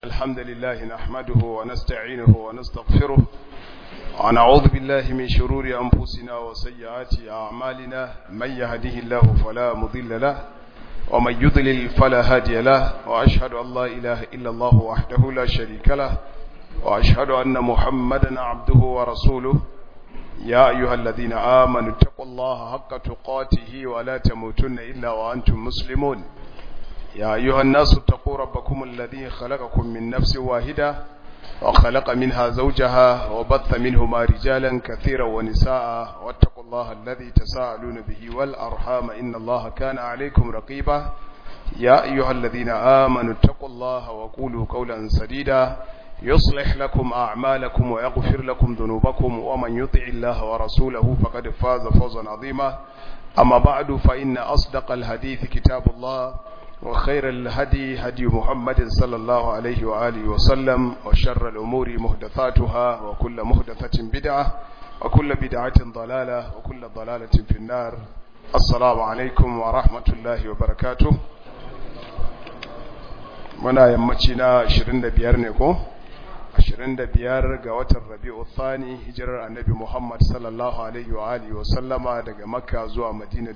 الحمد لله نحمده ونستعينه ونستغفره ونعوذ بالله من شرور أنفسنا وسيئات أعمالنا من يهده الله فلا مضل له ومن يضلل فلا هادي له وأشهد أن لا إله إلا الله وحده لا شريك له وأشهد أن محمدا عبده ورسوله يا أيها الذين آمنوا اتقوا الله حق تقاته ولا تموتن إلا وأنتم مسلمون يا أيها الناس اتقوا ربكم الذي خلقكم من نفس واحدة وخلق منها زوجها وبث منهما رجالا كثيرا ونساء واتقوا الله الذي تساءلون به والأرحام إن الله كان عليكم رقيبا يا أيها الذين آمنوا اتقوا الله وقولوا قولا سديدا يصلح لكم أعمالكم ويغفر لكم ذنوبكم ومن يطع الله ورسوله فقد فاز فوزا عظيما أما بعد فإن أصدق الحديث كتاب الله وخير الهدي هدي محمد صلى الله عليه وآله وسلم وشر الأمور مهدثاتها وكل مهدثة بدعة وكل بدعة ضلالة وكل ضلالة في النار السلام عليكم ورحمة الله وبركاته muna yammaci na 25 ne ko 25 ga watan rabi'u thani hijirar annabi Muhammad sallallahu alaihi wa alihi wa sallama daga makka zuwa madina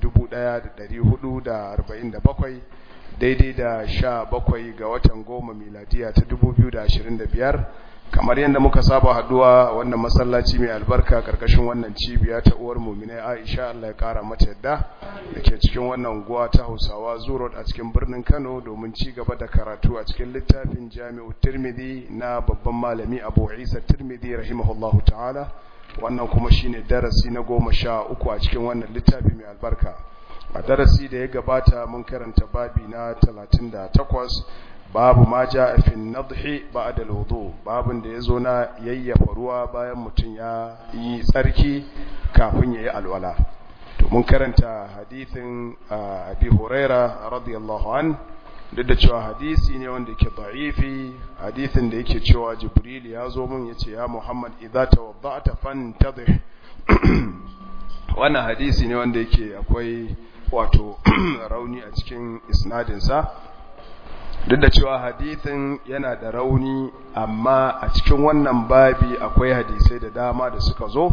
1447 daidai da sha bakwai ga watan goma miladiya ta dubu biyu da ashirin da biyar kamar yadda muka saba haduwa wannan masallaci mai albarka karkashin wannan cibiya ta uwar muminai aisha allah ya kara mata yadda da ke cikin wannan guwa ta hausawa zurot a cikin birnin kano domin ci gaba da karatu a cikin littafin jami'u tirmidhi na babban malami abu isa tirmidhi rahimahullahu ta'ala wannan kuma shine darasi na goma sha uku a cikin wannan littafi mai albarka a darasi da ya gabata mun karanta babi na 38 babu ma ja a fin nadhi ba'da al-wudu babin da yazo na yayyafa ruwa bayan mutum ya yi tsarki kafin yayi alwala to mun karanta hadithin Abi Huraira radiyallahu an duk da cewa hadisi ne wanda yake da'ifi hadithin da yake cewa Jibril ya zo mun yace ya Muhammad idza tawadda'ta fantadhih wannan hadisi ne wanda yake akwai wato rauni a cikin isnadinsa duk da cewa hadithin yana da rauni amma a cikin wannan babi akwai hadisai da dama da suka zo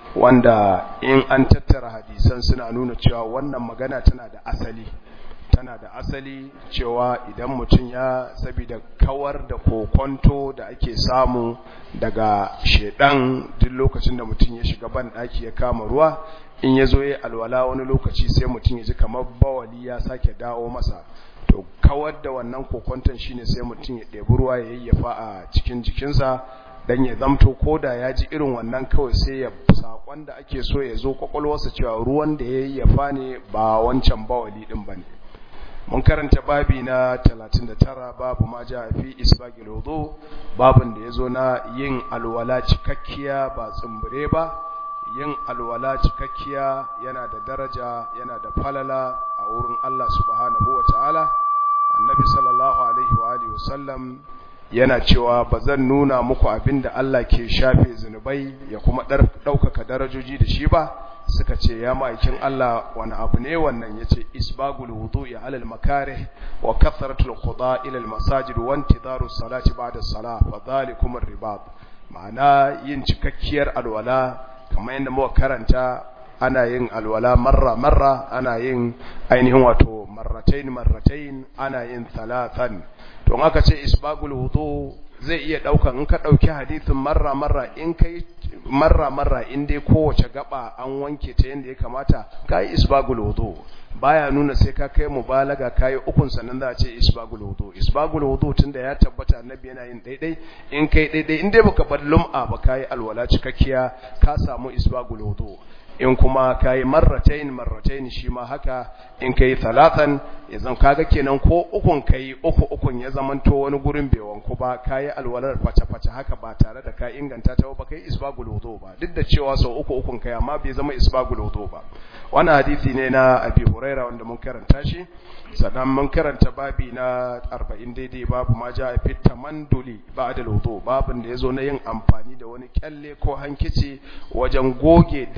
wanda in an tattara hadisan suna nuna cewa wannan magana tana da asali tana da asali cewa idan mutum ya sabida kawar da kokonto da ake samu daga shedan duk lokacin da mutum ya shiga ban daki ya kama ruwa in ya zo ya alwala wani lokaci sai mutum ya ji kamar bawali ya sake dawo masa to kawar da wannan kokonton shine sai mutum ya ɗebi ruwa ya yayyafa a cikin jikinsa dan ya zamto koda ya ji irin wannan kawai sai ya sakon da ake so ya zo kwakwalwarsa cewa ruwan da ya yayyafa ne ba wancan bawali din bane mun karanta babi na 39 babu ma ja fi isbagil wudu babin da yazo na yin alwala cikakkiya ba tsumbure ba yin alwala cikakkiya yana da daraja yana da falala a wurin Allah subhanahu ta'ala. annabi sallallahu alaihi wa alihi wasallam yana cewa bazan nuna muku abinda Allah ke shafe zunubai ya kuma ɗaukaka darajoji da shi ba suka ce ya ma'aikin Allah wani abu ne wannan yace isbagul wudu'i alal makarih wa kathratul quda ila al masajid wa intidaru salati ba'da salah fa dhalikum ar-ribat ma'ana yin cikakkiyar alwala kamar yadda muka karanta ana yin alwala marra marra ana yin ainihin wato marratain marratain ana yin thalathan to in aka ce isbagul wudu zai iya daukan in ka dauki hadisin marra marra in kai marra marra in dai kowace gaba an wanke ta yanda ya kamata kai isbagul wudu baya nuna sai ka kai mubalaga kai ukun sannan za a ce isbagul wudu isbagul wudu tunda ya tabbata annabi yana yin daidai in kai daidai in dai baka bar lum'a ba kai alwala cikakkiya ka samu isbagul wudu in kuma kai marratain marratain shi ma haka in kai talatan yanzu kaga kenan ko ukun kai uku ukun ya zamanto wani gurin bai wanku ba kai alwalar face face haka ba tare da ka inganta ta ba kai isbagul wudu ba duk da cewa sau uku ukun kai amma bai zama isbagul wudu ba wannan hadisi ne na Abi Huraira wanda mun karanta shi sannan mun karanta babi na 40 daidai babu ma ja fi tamanduli ba'da wudu babin da yazo na yin amfani da wani kyalle ko hankici wajen goge danshi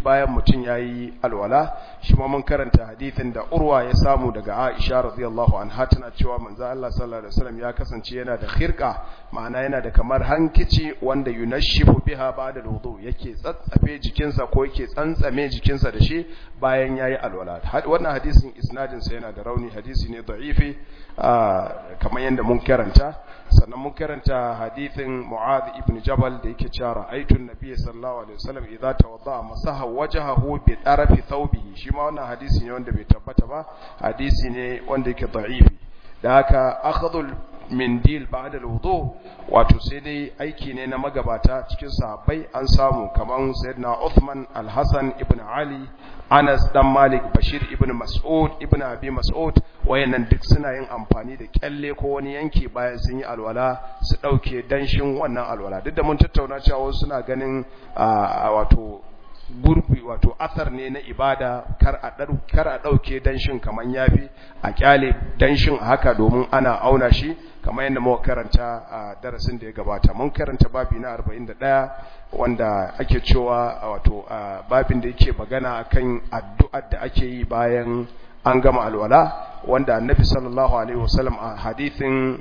bayan mutum yayi alwala shi ma mun karanta hadithin da Urwa ya samu daga Aisha radiyallahu anha tana cewa manzo Allah sallallahu alaihi wasallam ya kasance yana da khirqa ma'ana yana da kamar hankici wanda yunashifu biha ba'da wudu yake tsatsafe jikinsa ko yake tsantsame jikinsa da shi bayan yayi alwala wannan hadisin isnadin sa yana da rauni hadisi ne da'ifi kamar yadda mun karanta sannan mun karanta hadithin Mu'adh ibn Jabal da yake cewa ra'aytu an-nabiy sallallahu alaihi wasallam idza tawadda masaha wajhahu bi tarafi thawbihi shi ma wannan hadisi ne wanda bai tabbata ba hadisi ne wanda yake da'ifi da haka akhdhul mindil ba'da al-wudu wato sai dai aiki ne na magabata cikin sahabbai an samu kaman sayyidina Uthman al-Hasan ibn Ali Anas dan Malik Bashir ibn Mas'ud ibn Abi Mas'ud wayannan duk suna yin amfani da kyalle ko wani yanki bayan sun yi alwala su dauke danshin wannan alwala duk da mun tattauna cewa wasu suna ganin wato gurbi wato athar ne na ibada kar a kar a dauke danshin kaman yafi a kyale danshin haka domin ana auna shi kamar yadda muka karanta a darasin da ya gabata mun karanta babi na 41 wanda ake cewa wato babin da yake magana akan addu'ar da ake yi bayan an gama alwala wanda annabi sallallahu alaihi wasallam a hadithin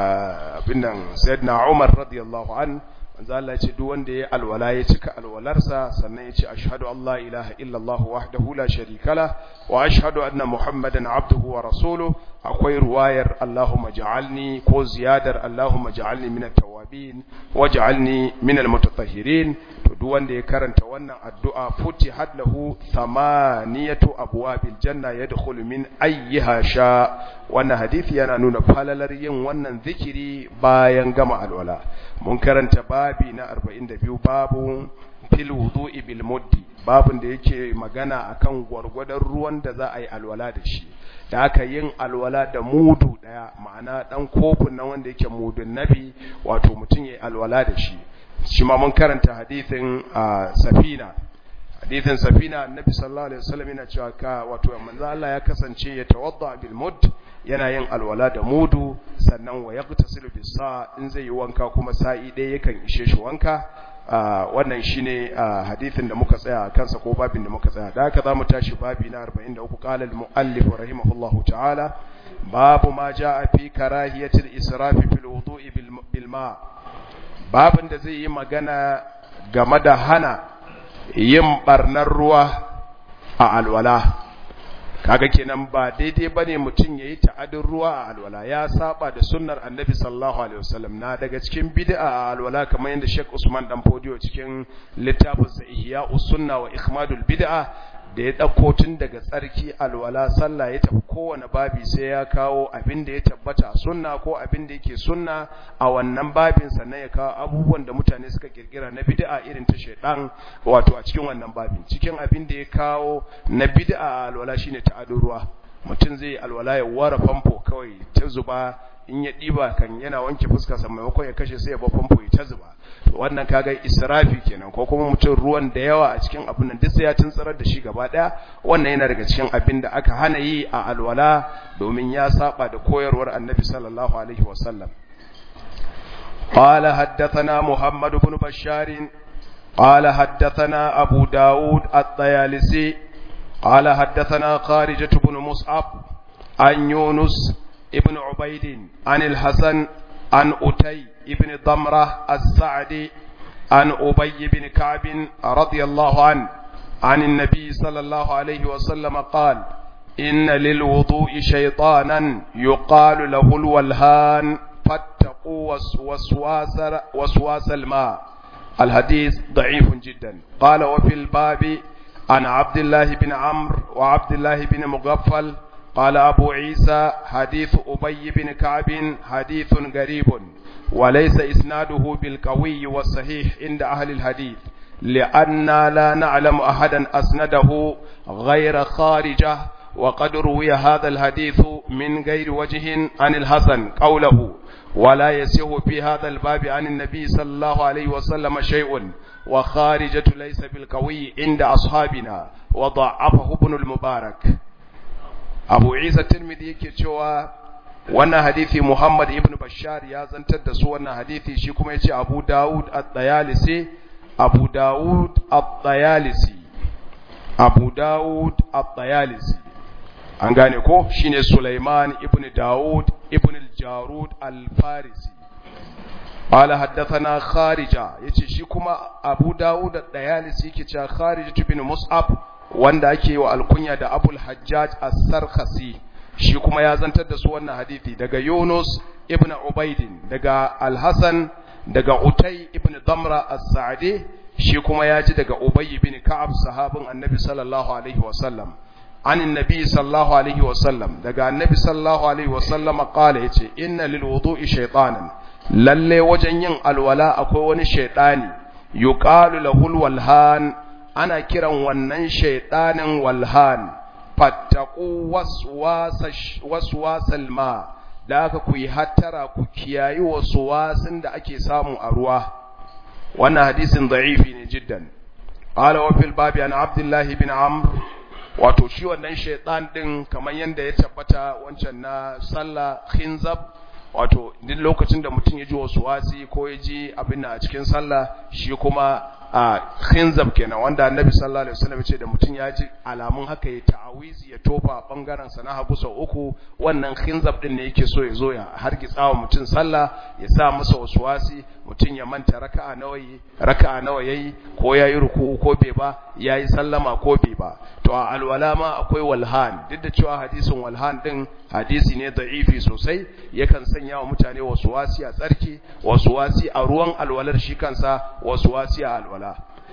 binnan sayyidina Umar radiyallahu an manzo Allah ya ce duk wanda ya alwala ya cika alwalarsa sannan ya ce ashhadu an la ilaha illallah wahdahu la sharika la wa ashhadu anna muhammadan abduhu wa rasuluhu akwai ruwayar Allahumma ja'alni ko ziyadar Allahumma ja'alni min at-tawwabin waj'alni min al-mutatahhirin to duk wanda ya karanta wannan addu'a futihat lahu thamaniyatu abwabil janna yadkhulu min ayyiha sha wannan hadisi yana nuna falalar yin wannan zikiri bayan gama alwala mun karanta babi na 42 babu fil wudu'i bil muddi babun da yake magana akan gwargwadon ruwan da za a yi alwala da shi da aka yin alwala da mudu daya ma'ana dan kofin nan wanda yake mudun nabi wato mutum yayi alwala da shi shi ma mun karanta hadithin safina hadithin safina annabi sallallahu alaihi wasallam yana cewa ka wato manzo Allah ya kasance ya tawadda bil mud yana yin alwala da mudu sannan wa yaqtasilu bis sa in zai yi wanka kuma sa'i ɗaya yakan ishe shi wanka wannan shine hadithin da muka tsaya kansa ko babin da muka tsaya da haka zamu tashi babi na 43 qala al muallif rahimahullahu ta'ala babu ma jaa fi karahiyati al israf fil wudu'i bil ma babin da zai yi magana game da hana yin barnar ruwa a alwala kaga kenan ba daidai bane mutum yayi ta'adin ruwa a alwala ya saba da sunnar annabi sallallahu alaihi wasallam na daga cikin bid'a a alwala kamar yadda Sheikh Usman dan Fodio cikin littafin sa Ihya'us Sunna wa Ikhmadul Bid'a da ya dauko tun daga tsarki alwala sallah ya tafi kowane babi sai ya kawo abin da ya tabbata a sunna ko abin da yake sunna a wannan babin sannan ya kawo abubuwan da mutane suka kirkira na bid'a irin ta shaidan wato a cikin wannan babin cikin abin da ya kawo na bid'a a alwala shine ta'adun ruwa mutum zai alwala ya ware famfo kawai ta zuba in ya ɗiba kan yana wanke fuskarsa maimakon ya kashe sai ya ba famfo ya ta zuba wannan kaga israfi kenan ko kuma mutum ruwan da yawa a cikin abin nan duk sai ya tuntsarar da shi gaba daya wannan yana daga cikin abin da aka hana yi a alwala domin ya saba da koyarwar annabi sallallahu alaihi wasallam قال حدثنا محمد بن بشار قال حدثنا أبو داود الطيالسي قال حدثنا خارجة بن مصعب عن يونس ابن عبيد عن الحسن عن أتي ابن ضمرة السعدي عن أبي بن كعب رضي الله عنه عن النبي صلى الله عليه وسلم قال إن للوضوء شيطانا يقال له الولهان فاتقوا وسواس, وسواس الماء الحديث ضعيف جدا قال وفي الباب عن عبد الله بن عمرو وعبد الله بن مغفل قال أبو عيسى حديث أبي بن كعب حديث غريب وليس إسناده بالقوي والصحيح عند أهل الحديث لأننا لا نعلم أحدا أسنده غير خارجة وقد روي هذا الحديث من غير وجه عن الحسن قوله ولا يسيه في هذا الباب عن النبي صلى الله عليه وسلم شيء وخارجة ليس بالقوي عند أصحابنا وضعفه ابن المبارك abu isa tirmidhi yake cewa wannan hadithi muhammad ibn bashar ya zantar da su wannan hadithi shi kuma yace abu daud at-tayalisi abu daud at-tayalisi abu dawud at-tayalisi an gane ko shine sulaiman ibn dawud ibn al-jarud al-farisi قال حدثنا خارجة yace shi kuma Abu Dawud at-Tayalisi yake cewa Kharijah ibn Mus'ab wanda ake wa alkunya da Abul Hajjaj as-Sarkhasi shi kuma ya zantar da su wannan hadisi daga Yunus ibn Ubaidin daga Al-Hasan daga Utay ibn Damra as-Sa'di shi kuma ya ji daga Ubay ibn Ka'ab sahabin Annabi sallallahu alaihi wasallam عن النبي صلى الله عليه وسلم daga Annabi sallallahu alaihi wasallam qala yace inna lil wudu'i shaytanan lalle wajen yin alwala akwai wani shaidani yuqalu lahul walhan ana kiran wannan shaidanin walhan fattaqu waswasal ma da aka ku yi hattara ku kiyayi waswasin da ake samu a ruwa wannan hadisin da'ifi ne jiddan qala wa fil babi an abdullah ibn amr wato shi wannan shaidan din kamar yanda ya tabbata wancan na sallah khinzab wato duk lokacin da mutum ya ji wasu wasi ko ya ji abin a cikin sallah shi kuma a khinzab kenan wanda annabi sallallahu alaihi wasallam ya ce da mutum ya ji alamun haka ya ta'awizi ya tofa bangaren sa na hagu sau uku wannan khinzab din ne yake so ya zo ya hargitsa wa mutum sallah ya sa masa wasu wasi mutum ya manta raka'a nawa yi raka'a nawa yayi ko yayi ruku'u ko bai ba yayi sallama ko bai ba to a alwala ma akwai walhan duk da cewa hadisin walhan din hadisi ne da'ifi sosai yakan sanya wa mutane wasu wasi a tsarki wasu wasi a ruwan alwalar shi kansa wasu wasi a alwala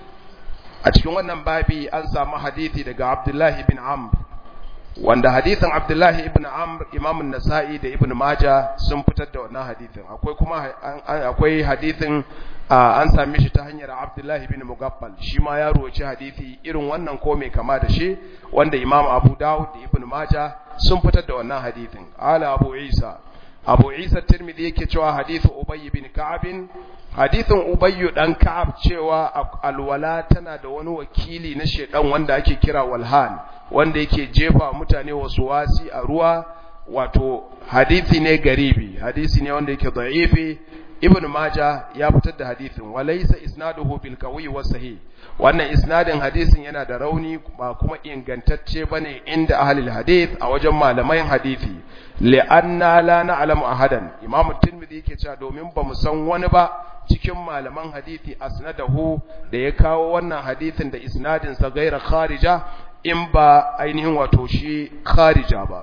a cikin wannan babi an samu hadisi daga Abdullahi ibn Amr wanda hadisin Abdullahi ibn Amr Imam nasai da Ibn Majah sun fitar da wannan hadisin akwai kuma akwai hadisin an same shi ta hanyar Abdullahi ibn Mugaffal shi ma ya roci hadisi irin wannan ko mai kama da shi wanda Imam Abu Dawud da Ibn Majah sun fitar da wannan hadisin ala Abu Isa Abu Isa Tirmidhi yake cewa hadithu Ubay ibn Ka'ab hadithin Ubay dan Ka'ab cewa alwala tana da wani wakili na shedan wanda ake kira walhan wanda yake jefa mutane wasu wasi a ruwa wato hadisi ne garibi hadisi ne wanda yake da'ifi ibn maja ya fitar da hadisin walaysa isnaduhu bil qawi wa sahih wannan isnadin hadisin yana da rauni ba kuma ingantacce bane inda ahlul hadith a wajen malaman hadisi li'anna la na'lamu ahadan imam tirmidhi yake cewa domin ba mu san wani ba cikin malaman hadisi asnadahu da ya kawo wannan hadisin da isnadin sa gaira kharija in ba ainihin wato shi kharija ba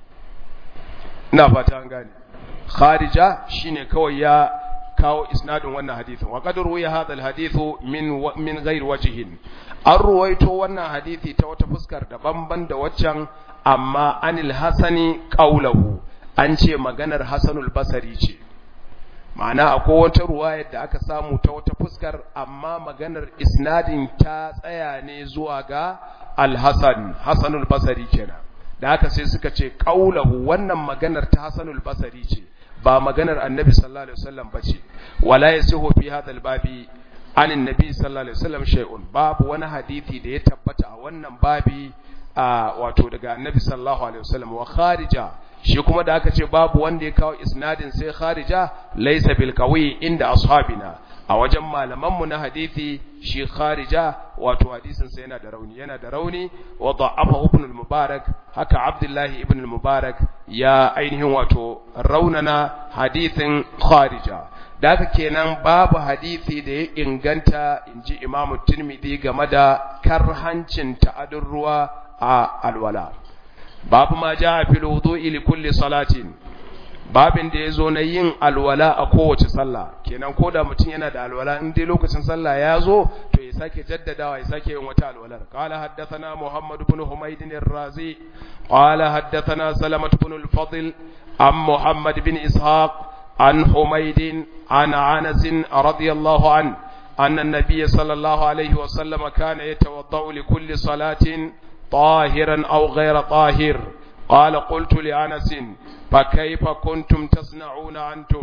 ina fata an gane kharija shine kawai ya kawo isnadin wannan hadithin wa qad ruwiya hadha alhadithu min min ghairi wajhin an ruwaito wannan hadisi ta wata fuskar daban-ban da waccan amma anil hasani qaulahu an ce maganar hasanul basari ce ma'ana akwai wata ruwayar da aka samu ta wata fuskar amma maganar isnadin ta tsaya ne zuwa ga al-hasan hasanul basari kenan da haka sai suka ce qaulahu wannan maganar ta hasanul basari ce ba maganar annabi sallallahu alaihi wasallam bace wala yasihu fi hadha albabi an annabi sallallahu alaihi wasallam shay'un babu wani hadisi da ya tabbata a wannan babi wato daga annabi sallallahu alaihi wasallam wa kharija shi kuma da aka ce babu wanda ya kawo isnadin sai kharija laysa bil qawi inda ashabina a wajen malamanmu na hadisi shi kharija wato hadisin sa yana da rauni yana da rauni wa da'afa ibn al-mubarak haka abdullahi ibn al-mubarak ya ainihin wato raunana hadisin kharija da haka kenan babu hadisi da ya inganta inji imam tirmidhi game da karhancin ta'adun ruwa a alwala babu ma ja fil wudu'i li kulli salatin babin da ya zo na yin alwala a kowace sallah kenan ko da mutum yana da alwala in dai lokacin sallah ya zo to ya sake jaddadawa ya sake yin wata alwalar qala haddathana muhammad ibn humayd ar-razi qala haddathana salamah ibn al-fadl am muhammad ibn ishaq an humayd an anas radiyallahu an أن النبي صلى الله عليه وسلم كان يتوضأ لكل صلاة طاهرا أو غير طاهر قال قلت لأنس فكيف كنتم تصنعون أنتم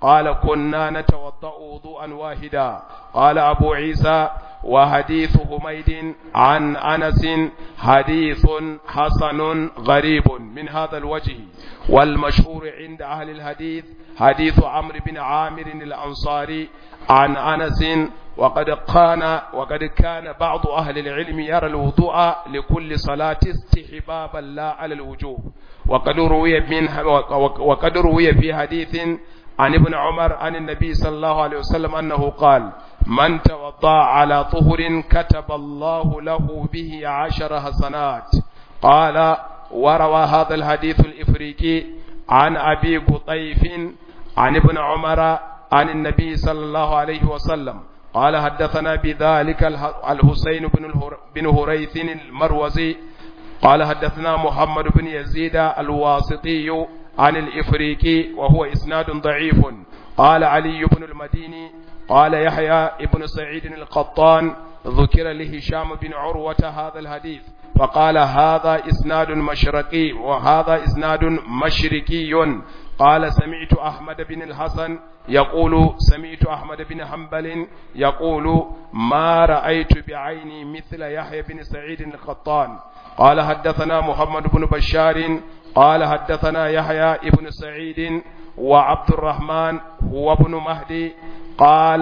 قال كنا نتوضأ وضوءا واحدا قال أبو عيسى وحديث حميد عن أنس حديث حسن غريب من هذا الوجه والمشهور عند أهل الحديث حديث عمرو بن عامر الأنصاري عن أنس وقد كان وقد كان بعض أهل العلم يرى الوضوء لكل صلاة استحبابا لا على الوجوب وقد روي منها وقد روي في حديث عن ابن عمر عن النبي صلى الله عليه وسلم أنه قال من توضأ على طهر كتب الله له به عشر حسنات قال وروى هذا الحديث الإفريقي عن أبي قطيف عن ابن عمر عن النبي صلى الله عليه وسلم قال حدثنا بذلك الحسين بن هريث المروزي قال حدثنا محمد بن يزيد الواسطي عن الإفريقي وهو إسناد ضعيف قال علي بن المديني قال يحيى بن سعيد القطان ذكر لهشام بن عروة هذا الحديث فقال هذا إسناد مشرقي وهذا إسناد مشركي قال سمعت أحمد بن الحسن يقول سمعت أحمد بن حنبل يقول ما رأيت بعيني مثل يحيى بن سعيد القطان قال حدثنا محمد بن بشار قال حدثنا يحيى بن سعيد وعبد الرحمن هو ابن مهدي قال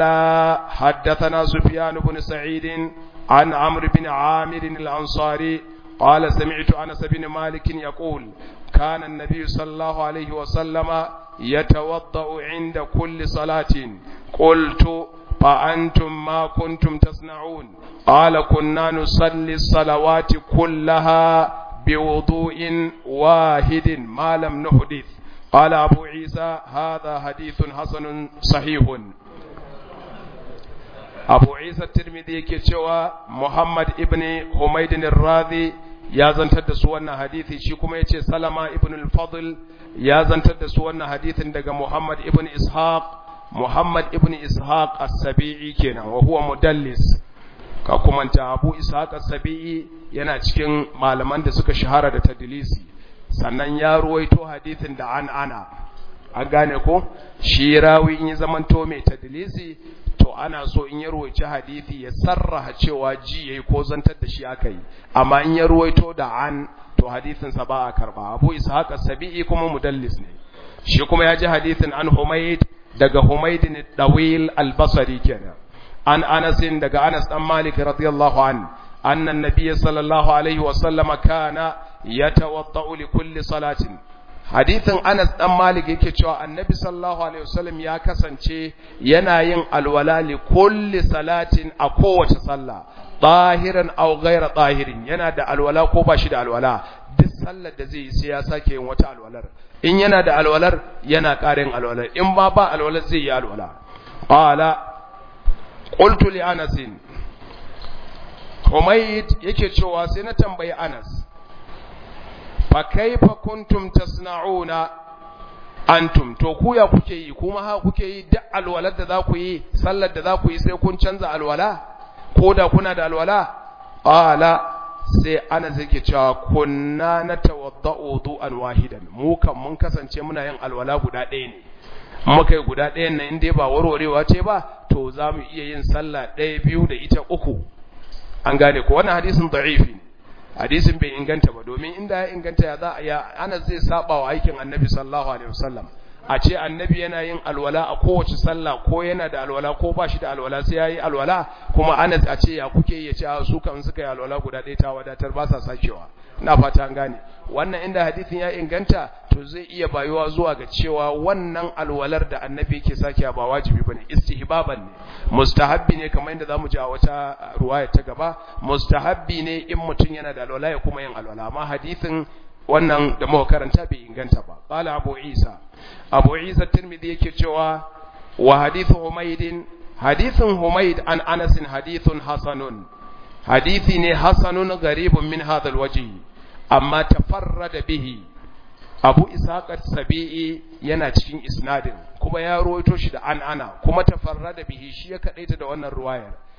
حدثنا سفيان بن سعيد عن عمرو بن عامر الأنصاري قال سمعت أنس بن مالك يقول كان النبي صلى الله عليه وسلم يتوضأ عند كل صلاة قلت فأنتم ما كنتم تصنعون قال كنا نصلي الصلوات كلها بوضوء واحد ما لم نحدث قال أبو عيسى هذا حديث حسن صحيح أبو عيسى الترمذي كتوى محمد ابن حميد الراضي ya zantar da su wannan hadithi shi kuma yace Salama ibn al-Fadl ya zantar da su wannan hadithin daga Muhammad ibn Ishaq Muhammad ibn Ishaq as-Sabi'i kenan wa huwa mudallis ka kuma ta Abu Ishaq as-Sabi'i yana cikin malaman da suka shahara da tadlisi sannan ya ruwaito hadithin da an ana an gane ko shi rawi in ya zamanto mai tadlisi to ana so in ya ruwaici hadithi ya sarraha cewa ji yayi ko zantar da shi aka yi amma in ya ruwaito da an to hadithin sa ba a karba Abu Ishaq as-Sabi'i kuma mudallis ne shi kuma ya ji hadithin an Humayd daga Humayd bin Dawil al-Basri kenan an Anas daga Anas dan Malik radiyallahu an anna an-nabiy sallallahu alaihi wa sallam kana yatawaddau li kulli salatin hadithin Anas dan Malik yake cewa Annabi sallallahu alaihi wasallam ya kasance yana yin alwala li kulli salatin a kowace sallah tahiran aw ghayra tahirin yana da alwala ko ba shi da alwala duk sallar da zai yi sai ya sake yin wata alwalar in yana da alwalar yana ƙarin alwalar in ba ba alwalar zai yi alwala qala qultu li Anas Humayd yake cewa sai na tambayi Anas fa kaifa kuntum tasna'una antum to ku ya kuke yi kuma ha kuke yi duk alwalar da za ku yi sallar da za ku yi sai kun canza alwala ko da kuna da alwala qala sai ana zake cewa kunna natawadda'u du'an wahidan mu kan mun kasance muna yin alwala guda ɗaya ne muka yi guda ɗayan nan inda ba warwarewa ce ba to za mu iya yin sallah ɗaya biyu da ita uku an gane ko wannan hadisin da'ifi ne hadisin bai inganta ba domin inda ya inganta ya za a ya ana zai saba wa aikin annabi sallallahu alaihi wasallam a ce annabi yana yin alwala a kowace sallah ko yana da alwala ko ba shi da alwala sai ya yi alwala kuma ana a ce ya kuke ya ce su kan suka yi alwala guda ɗaya ta wadatar ba sa sakewa ina fata an gane wannan inda hadisin ya inganta to zai iya bayuwa zuwa ga cewa wannan alwalar da annabi yake sakewa ba wajibi bane istihbaban ne mustahabbi ne kamar yadda zamu ji a wata ruwaya ta gaba mustahabbi ne in mutum yana da alwala ya kuma yin alwala amma hadisin wannan da muka karanta bai inganta ba qala abu isa abu isa tirmidhi yake cewa wa hadithu humaydin hadithun humayd an anas hadithun hasanun hadithi ne hasanun garibun min hadha alwajh amma tafarrada bihi abu ishaq sabii yana cikin isnadin kuma ya ruwaito shi da an ana kuma tafarrada bihi shi ya kadaita da wannan ruwayar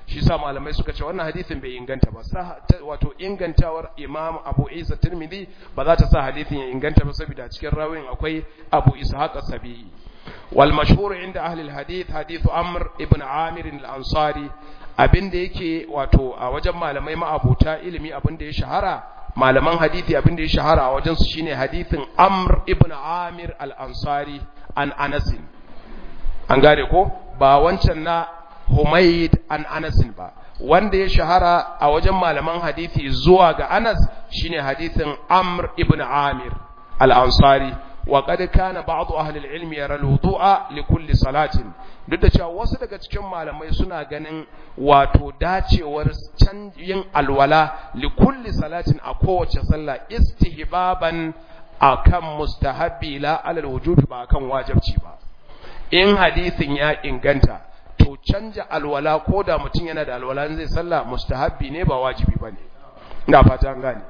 shi sa malamai suka ce wannan hadisin bai inganta ba wato ingantawar imam abu isa tirmidhi ba za ta sa hadisin ya inganta ba saboda cikin rawin akwai abu ishaq as-sabi'i wal mashhur inda ahli al-hadith hadithu amr ibn amir al-ansari abinda yake wato a wajen malamai ma'abuta ilimi abinda ya shahara malaman hadisi abinda ya shahara a wajen su shine hadithin amr ibn amir al-ansari an anas an gane ko ba wancan na Humayd an Anasin ba wanda ya shahara a wajen malaman hadisi zuwa ga Anas shine hadisin Amr ibn Amir al-Ansari wa qad kana ba'd ahli al-ilm yara al-wudu'a li kulli salatin duk da cewa wasu daga cikin malamai suna ganin wato dacewar canjin alwala li kulli salatin a kowace sallah istihbaban akan mustahabbi la alal wujubi ba akan wajibci ba in hadisin ya inganta to canja alwala ko da mutum yana da alwala zai sallah mustahabbi ne ba wajibi bane ina fata an gane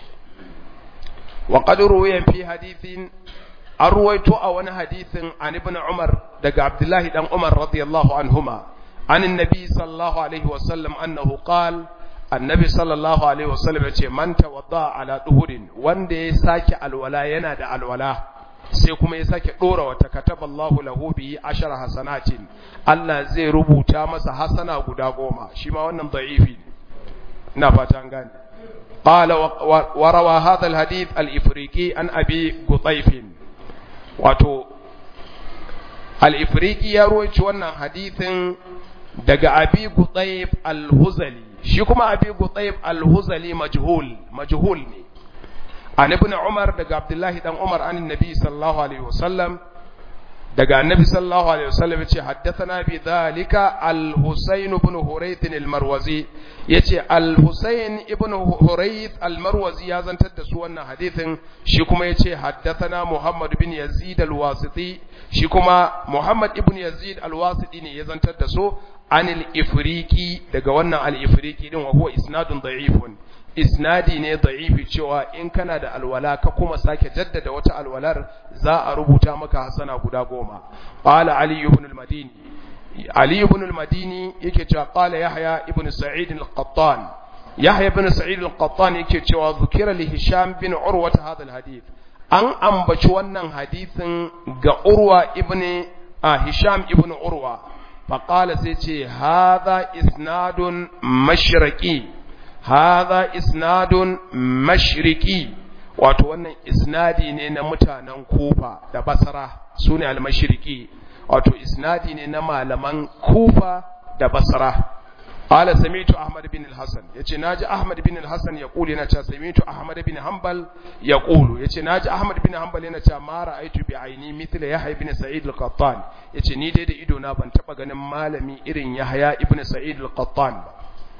wa qad ruwiya fi hadithin arwayto a wani hadithin an ibn umar daga abdullahi dan umar radiyallahu anhuma an annabi sallallahu alaihi wasallam annahu qala annabi sallallahu alaihi wasallam yace man tawadda ala duhurin wanda ya sake alwala yana da alwala sai kuma ya sake dora wata kataballahu lahu bi ashara hasanatin Allah zai rubuta masa hasana guda goma shi ma wannan da'ifi ne ina fata an gane qala wa rawa hadha alhadith al-ifriqi an abi gutayf wato al-ifriqi ya rawaito wannan hadithin daga abi gutayf al-huzali shi kuma abi gutayf al-huzali majhul majhul ne an ibn umar daga abdullahi dan umar an nabi sallallahu alaihi wasallam daga annabi sallallahu alaihi wasallam yace haddathana bi dhalika al-husayn ibn hurayth al-marwazi yace al-husayn ibn hurayth al-marwazi ya zantar da su wannan hadithin shi kuma yace haddathana muhammad bin yazid al-wasiti shi kuma muhammad ibn yazid al-wasiti ne ya zantar da su anil ifriqi daga wannan al-ifriqi din wa huwa isnadun da'ifun isnadi ne da'ifi cewa in kana da alwala ka kuma sake jaddada wata alwalar za a rubuta maka hasana guda goma qala ali ibn al-madini ali ibn al-madini yake cewa qala yahya ibn sa'id al-qattan yahya ibn sa'id al-qattan yake cewa zukira li hisham bin urwa hadha al-hadith an ambaci wannan hadithin ga urwa ibn hisham ibn urwa faqala sai ce hadha isnadun mashriqi hadha isnadun mashriqi wato wannan isnadi ne na mutanen kufa da basra sune al-mashriqi wato isnadi ne na malaman kufa da basra qala sami'tu ahmad bin al-hasan yace naji ahmad bin al-hasan yaqulu yana cewa sami'tu ahmad bin hanbal yaqulu yace naji ahmad bin hanbal yana cewa ma ra'aytu bi aini mithla yahya ibn sa'id al-qattan yace ni dai da ido na ban taba ganin malami irin yahya ibn sa'id al-qattan ba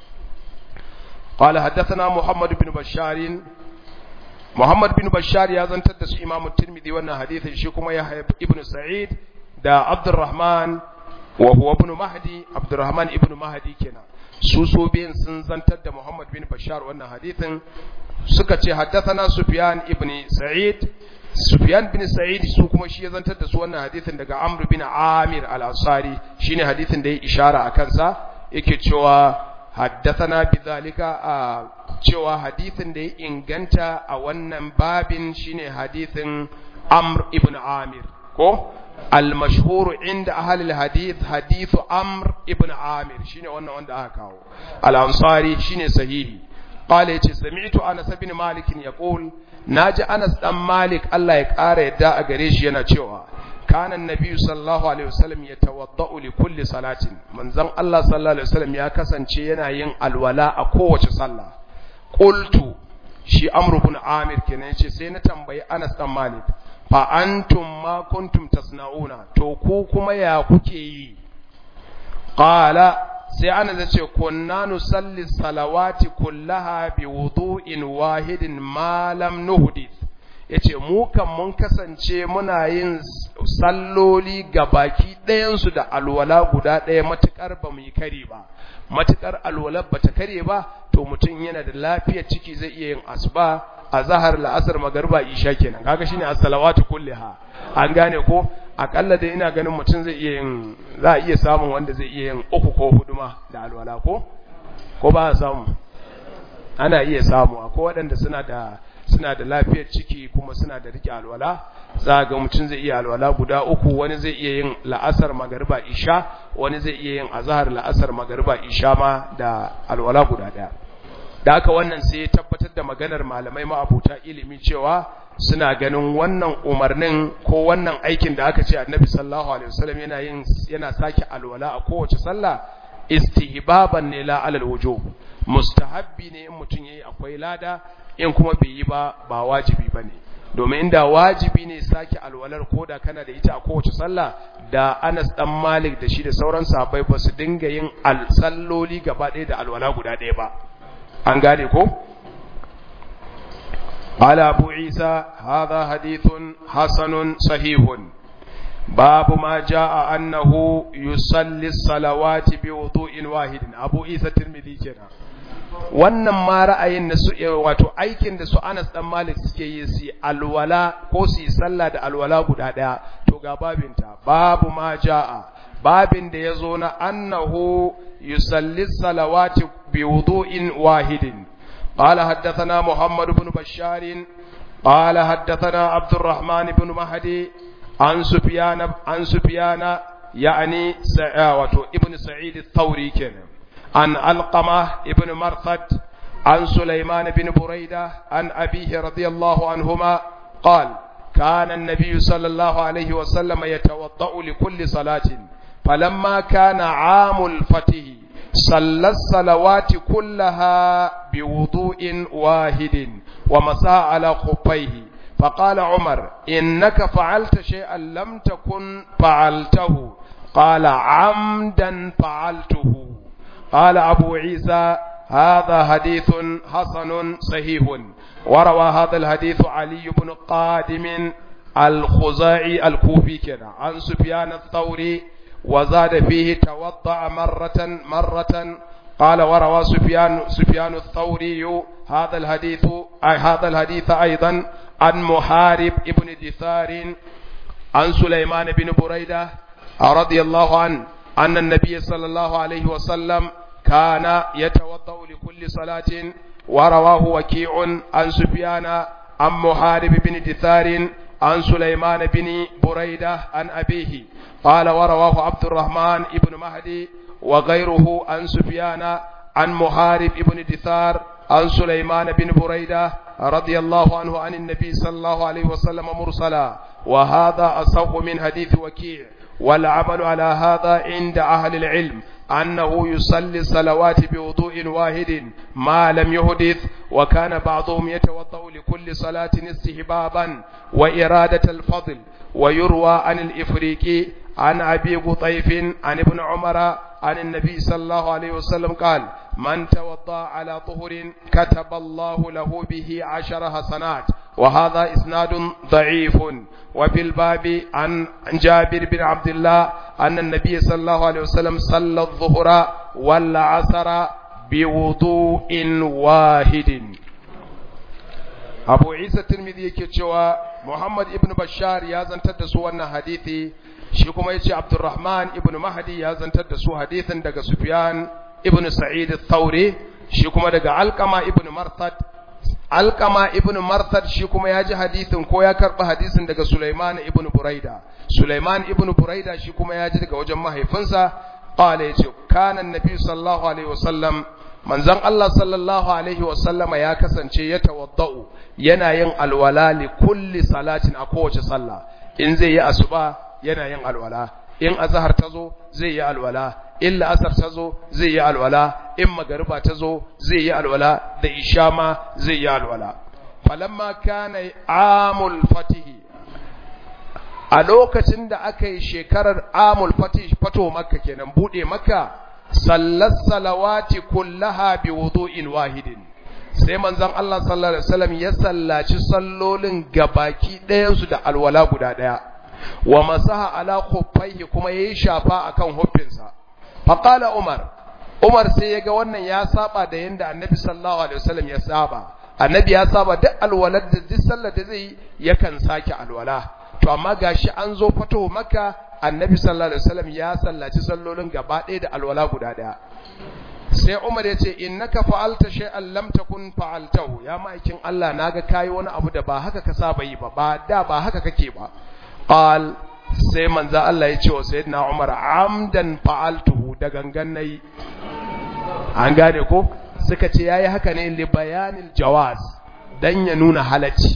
قال حدثنا محمد بن بشار محمد بن بشار يا زنتر da su Imam Tirmidhi wannan hadisin shi kuma Yahya ibn Sa'id da Abdurrahman wa huwa ibn Mahdi Abdurrahman ibn Mahdi kenan su so biyan sun zantar da Muhammad bin Bashar wannan hadisin suka ce haddathana Sufyan ibn Sa'id Sufyan bin Sa'id su kuma shi ya zantar da su wannan hadisin daga Amr bin Amir al-Ansari shine hadisin da ya ishara akan sa yake cewa haddathana bidhalika a cewa hadisin da ya inganta a wannan babin shine hadisin Amr ibn Amir ko al-mashhur inda ahli al-hadith hadithu Amr ibn Amir shine wannan wanda aka kawo al-Ansari shine sahihi qala yace sami'tu Anas ibn Malik yaqul naji Anas dan Malik Allah ya kara yadda a gare shi yana cewa كان النبي صلى الله عليه وسلم يتوضأ لكل صلاة من زن الله صلى الله عليه وسلم يا كسن yana yin alwala a kowace sallah qultu shi amru ibn amir kenan yace sai na tambayi Anas dan Malik fa antum ma kuntum tasnauna to ku kuma ya kuke yi qala sai Anas yace kunna nusalli salawati kullaha bi wudu'in wahidin ma lam nuhdith yace mu kan mun kasance muna yin salloli ga baki ɗayansu da alwala guda ɗaya matuƙar ba mu yi kare ba matuƙar alwalar ba ta kare ba to mutum yana da lafiyar ciki zai iya yin asuba azhar la'asar magriba isha kenan kaga shine as-salawatu kulliha an gane ko akalla dai ina ganin mutum zai iya yin za a iya samun wanda zai iya yin uku ko hudu ma da alwala ko ko ba a samu ana iya samu akwai waɗanda suna da suna da lafiyar ciki kuma suna da rike alwala za ga mutum zai iya alwala guda uku wani zai iya yin la'asar magariba isha wani zai iya yin azhar la'asar magariba isha ma da alwala guda daya da aka wannan sai ya tabbatar da maganar malamai ma'abuta ilimi cewa suna ganin wannan umarnin ko wannan aikin da aka ce annabi sallallahu alaihi wasallam yana yin yana sake alwala a kowace sallah istihbaban ne la alal wujub mustahabbi ne in mutum yayi akwai lada in kuma bai yi ba ba wajibi bane domin inda wajibi ne sake alwalar koda kana da ita a kowace sallah da Anas dan Malik da shi da sauran sahabbai ba su dinga yin alsalloli gaba ɗaya da alwala guda ɗaya ba an gane ko قال أبو عيسى هذا حديث حسن صحيح باب ما جاء أنه يصلي الصلوات بوضوء واحد أبو عيسى الترمذي كنا wannan ma ra'ayin da su wato aikin da su Anas dan Malik suke yi su alwala ko su sallah da alwala guda daya to ga babinta babu ma jaa babin da yazo na annahu yusalli salawati bi wudu'in wahidin قال حدثنا محمد بن بشار قال حدثنا عبد الرحمن بن مهدي عن سفيان عن سفيان يعني سعاوة ابن سعيد الثوري كان عن علقمة ابن مرثد عن سليمان بن بريدة عن أبيه رضي الله عنهما قال كان النبي صلى الله عليه وسلم يتوضأ لكل صلاة فلما كان عام الفتح صلى الصلوات كلها بوضوء واحد ومسى على خفيه فقال عمر إنك فعلت شيئا لم تكن فعلته قال عمدا فعلته قال أبو عيسى هذا حديث حسن صحيح وروى هذا الحديث علي بن قادم الخزاعي الكوفي كده عن سفيان الثوري وزاد فيه توضأ مرة مرة قال وروى سفيان سفيان الثوري هذا الحديث أي هذا الحديث أيضا عن محارب ابن دثار عن سليمان بن بريدة رضي الله عنه أن النبي صلى الله عليه وسلم كان يتوضأ لكل صلاة ورواه وكيع عن سفيان عن محارب بن دثار عن سليمان بن بريدة عن أبيه قال ورواه عبد الرحمن بن مهدي وغيره عن سفيان عن محارب بن دثار عن سليمان بن بريدة رضي الله عنه عن النبي صلى الله عليه وسلم مرسلا وهذا أصح من حديث وكيع والعمل على هذا عند أهل العلم أنه يصلي الصلوات بوضوء واحد ما لم يحدث وكان بعضهم يتوضأ لكل صلاة استحبابا وإرادة الفضل ويروى عن الإفريقي عن أبي قطيف عن ابن عمر عن النبي صلى الله عليه وسلم قال من توضأ على طهر كتب الله له به عشر حسنات وهذا إسناد ضعيف وفي الباب عن جابر بن عبد الله أن النبي صلى الله عليه وسلم صلى الظهر والعصر بوضوء واحد أبو عيسى الترمذي كتشوى محمد ابن بشار يازن تدسوا أن حديثي shi kuma yace Abdurrahman ibn Mahdi ya zantar da su hadithin daga Sufyan ibn Sa'id al-Thawri shi kuma daga Alqama ibn Marthad Alqama ibn Marthad shi kuma ya ji hadithin ko ya karba hadisin daga Sulaiman ibn Buraida Sulaiman ibn Buraida shi kuma ya ji daga wajen mahaifinsa qala yace kana annabi sallallahu alaihi wasallam manzon Allah sallallahu alaihi wasallama ya kasance ya tawaddau yana yin alwala li kulli salatin a kowace sallah in zai yi asuba yana yin alwala in azhar tazo zai yi alwala in la'asar tazo zai yi alwala in magariba tazo zai yi alwala da isha ma zai yi alwala falamma kana amul fatih a lokacin da aka yi shekarar amul fatih fato makka kenan bude makka sallat salawati kullaha bi wudu'in wahidin sai manzon Allah sallallahu alaihi wasallam ya sallaci sallolin gabaki ɗayan su da alwala guda ɗaya wa masaha ala khuffaihi kuma yayi shafa akan huffinsa faqala umar umar sai yaga wannan ya saba da yanda annabi sallallahu alaihi wasallam ya saba annabi ya saba duk alwalar da duk sallar da zai yakan sake alwala to amma gashi an zo fito maka annabi sallallahu alaihi wasallam ya sallaci sallolin gaba ɗaya da alwala guda ɗaya sai Umar ya ce innaka fa'alta shay'an lam takun fa'altahu ya ma'aikin Allah naga kai wani abu da ba haka ka saba yi ba ba da ba haka kake ba qal sai manzo Allah ya ce wa sayyidina Umar amdan fa'altuhu da gangan nayi an gane ko suka ce yayi haka ne li bayanil jawaz dan ya nuna halacci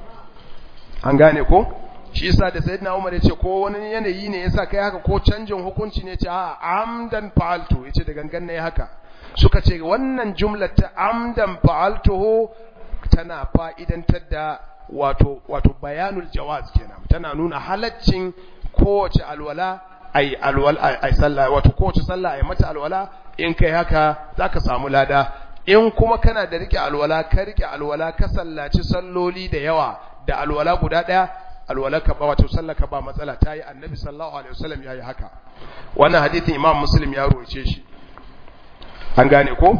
an gane ko shi yasa da sayyidina Umar ya ce ko wani yanayi ne yasa kai haka ko canjin hukunci ne ce a amdan fa'altu yace da gangan nayi haka suka ce wannan jumlar ta amdan fa'altuhu tana fa'idantar da wato wato bayanul jawaz kenan tana nuna halaccin kowace alwala ai alwala ai sallah wato kowace sallah ai mata alwala in kai haka zaka samu lada in kuma kana da rike alwala ka rike alwala ka sallaci salloli da yawa da alwala guda daya alwalaka ba wato sallaka ba matsala tayi annabi sallallahu alaihi wasallam yayi haka wannan hadisin imam muslim ya roce shi an gane ko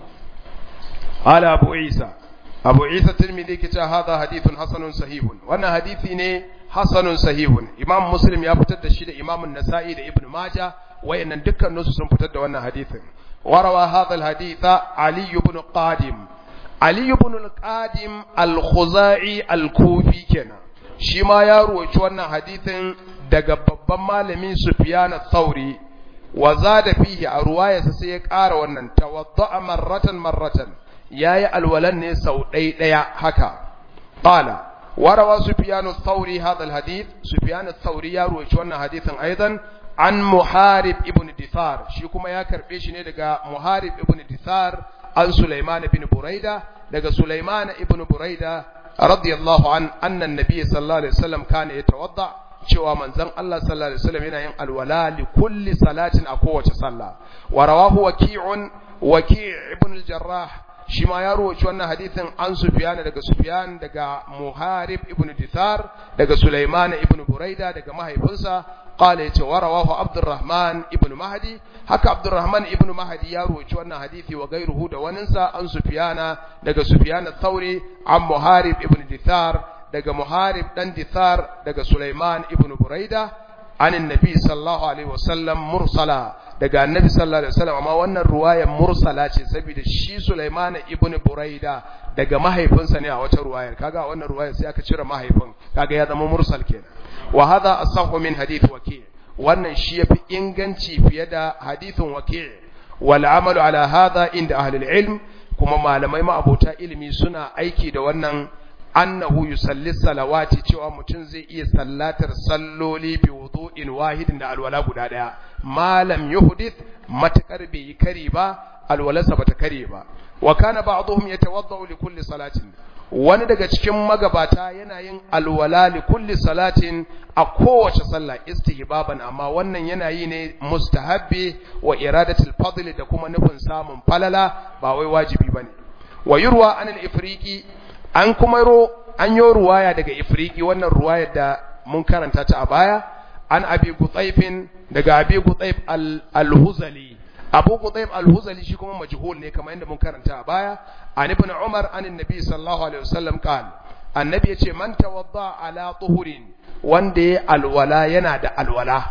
ala abu isa abu isa tirmidhi kita hadha hadithun hasanun sahihun wannan hadisi ne hasanun sahihun imam muslim ya fitar da shi da imam an-nasa'i da ibn majah wayannan dukkan su sun fitar da wannan hadisin warawa hadha al-hadith ali ibn qadim ali ibn al-qadim al-khuzai al-kufi kenan shi ma ya ruwaci wannan hadithin daga babban malami Sufyan al-Thauri wa zada fihi a ruwayarsa sai ya ƙara wannan tawadda'a marratan marratan yayi alwalan ne sau ɗaya ɗaya haka qala warawa Sufyan al-Thauri hadha al-hadith Sufyan al-Thauri ya ruwaci wannan hadithin aidan an Muharib ibn Dithar shi kuma ya karbe shi ne daga Muharib ibn Dithar an Sulaiman ibn Buraida daga Sulaiman ibn Buraida radiyallahu an annan nabiy sallallahu alaihi wasallam kana yatawadda cewa manzon Allah sallallahu alaihi wasallam yana yin alwala li kulli salatin a kowace sallah wa rawahu waqi'un waqi' ibn al-jarrah shi ma ya rawaci wannan hadisin an Sufyan daga Sufyan daga Muharib ibn Dithar daga Sulaiman ibn Buraida daga mahaifinsa qala yace wa rawahu Abdurrahman ibn Mahdi haka Abdurrahman ibn Mahdi ya rawaci wannan hadisi wa gairuhu da waninsa an Sufyana daga Sufyan al-Thawri an Muharib ibn Dithar daga Muharib dan Dithar daga Sulaiman ibn Buraida an annabi sallallahu alaihi wasallam mursala daga annabi sallallahu alaihi wasallam amma wannan ruwayar mursala ce saboda shi Sulaiman ibn Buraida daga mahaifinsa ne a wata ruwayar kaga wannan ruwayar sai aka cire mahaifin kaga ya zama mursal kenan wa hadha asahhu min hadith waki' wannan shi yafi inganci fiye da hadithin waki' wal amalu ala hadha inda ahli ilm kuma malamai ma abota ilimi suna aiki da wannan annahu yusalli salawati cewa mutum zai iya sallatar salloli bi wudu'in wahidin da alwala guda daya malam yuhdith matakar bai yi kari ba alwalarsa bata kare ba wa kana ba'dhum yatawaddau li kulli salatin wani daga cikin magabata yana yin alwala li kulli salatin a kowace sallah istihbaban amma wannan yana yi ne mustahabbi wa iradatul fadl da kuma nufin samun falala ba wai wajibi bane wa yurwa anil ifriqi an kuma ro an yi ruwaya daga ifriki wannan ruwayar da mun karanta ta a baya an abi gutsaifin daga abi gutsaif al-huzali abu gutsaif al-huzali shi kuma majhul ne kamar yadda mun karanta a baya an ibn umar an annabi sallallahu alaihi wasallam qal annabi yace man tawadda ala tuhurin wanda ya alwala yana da alwala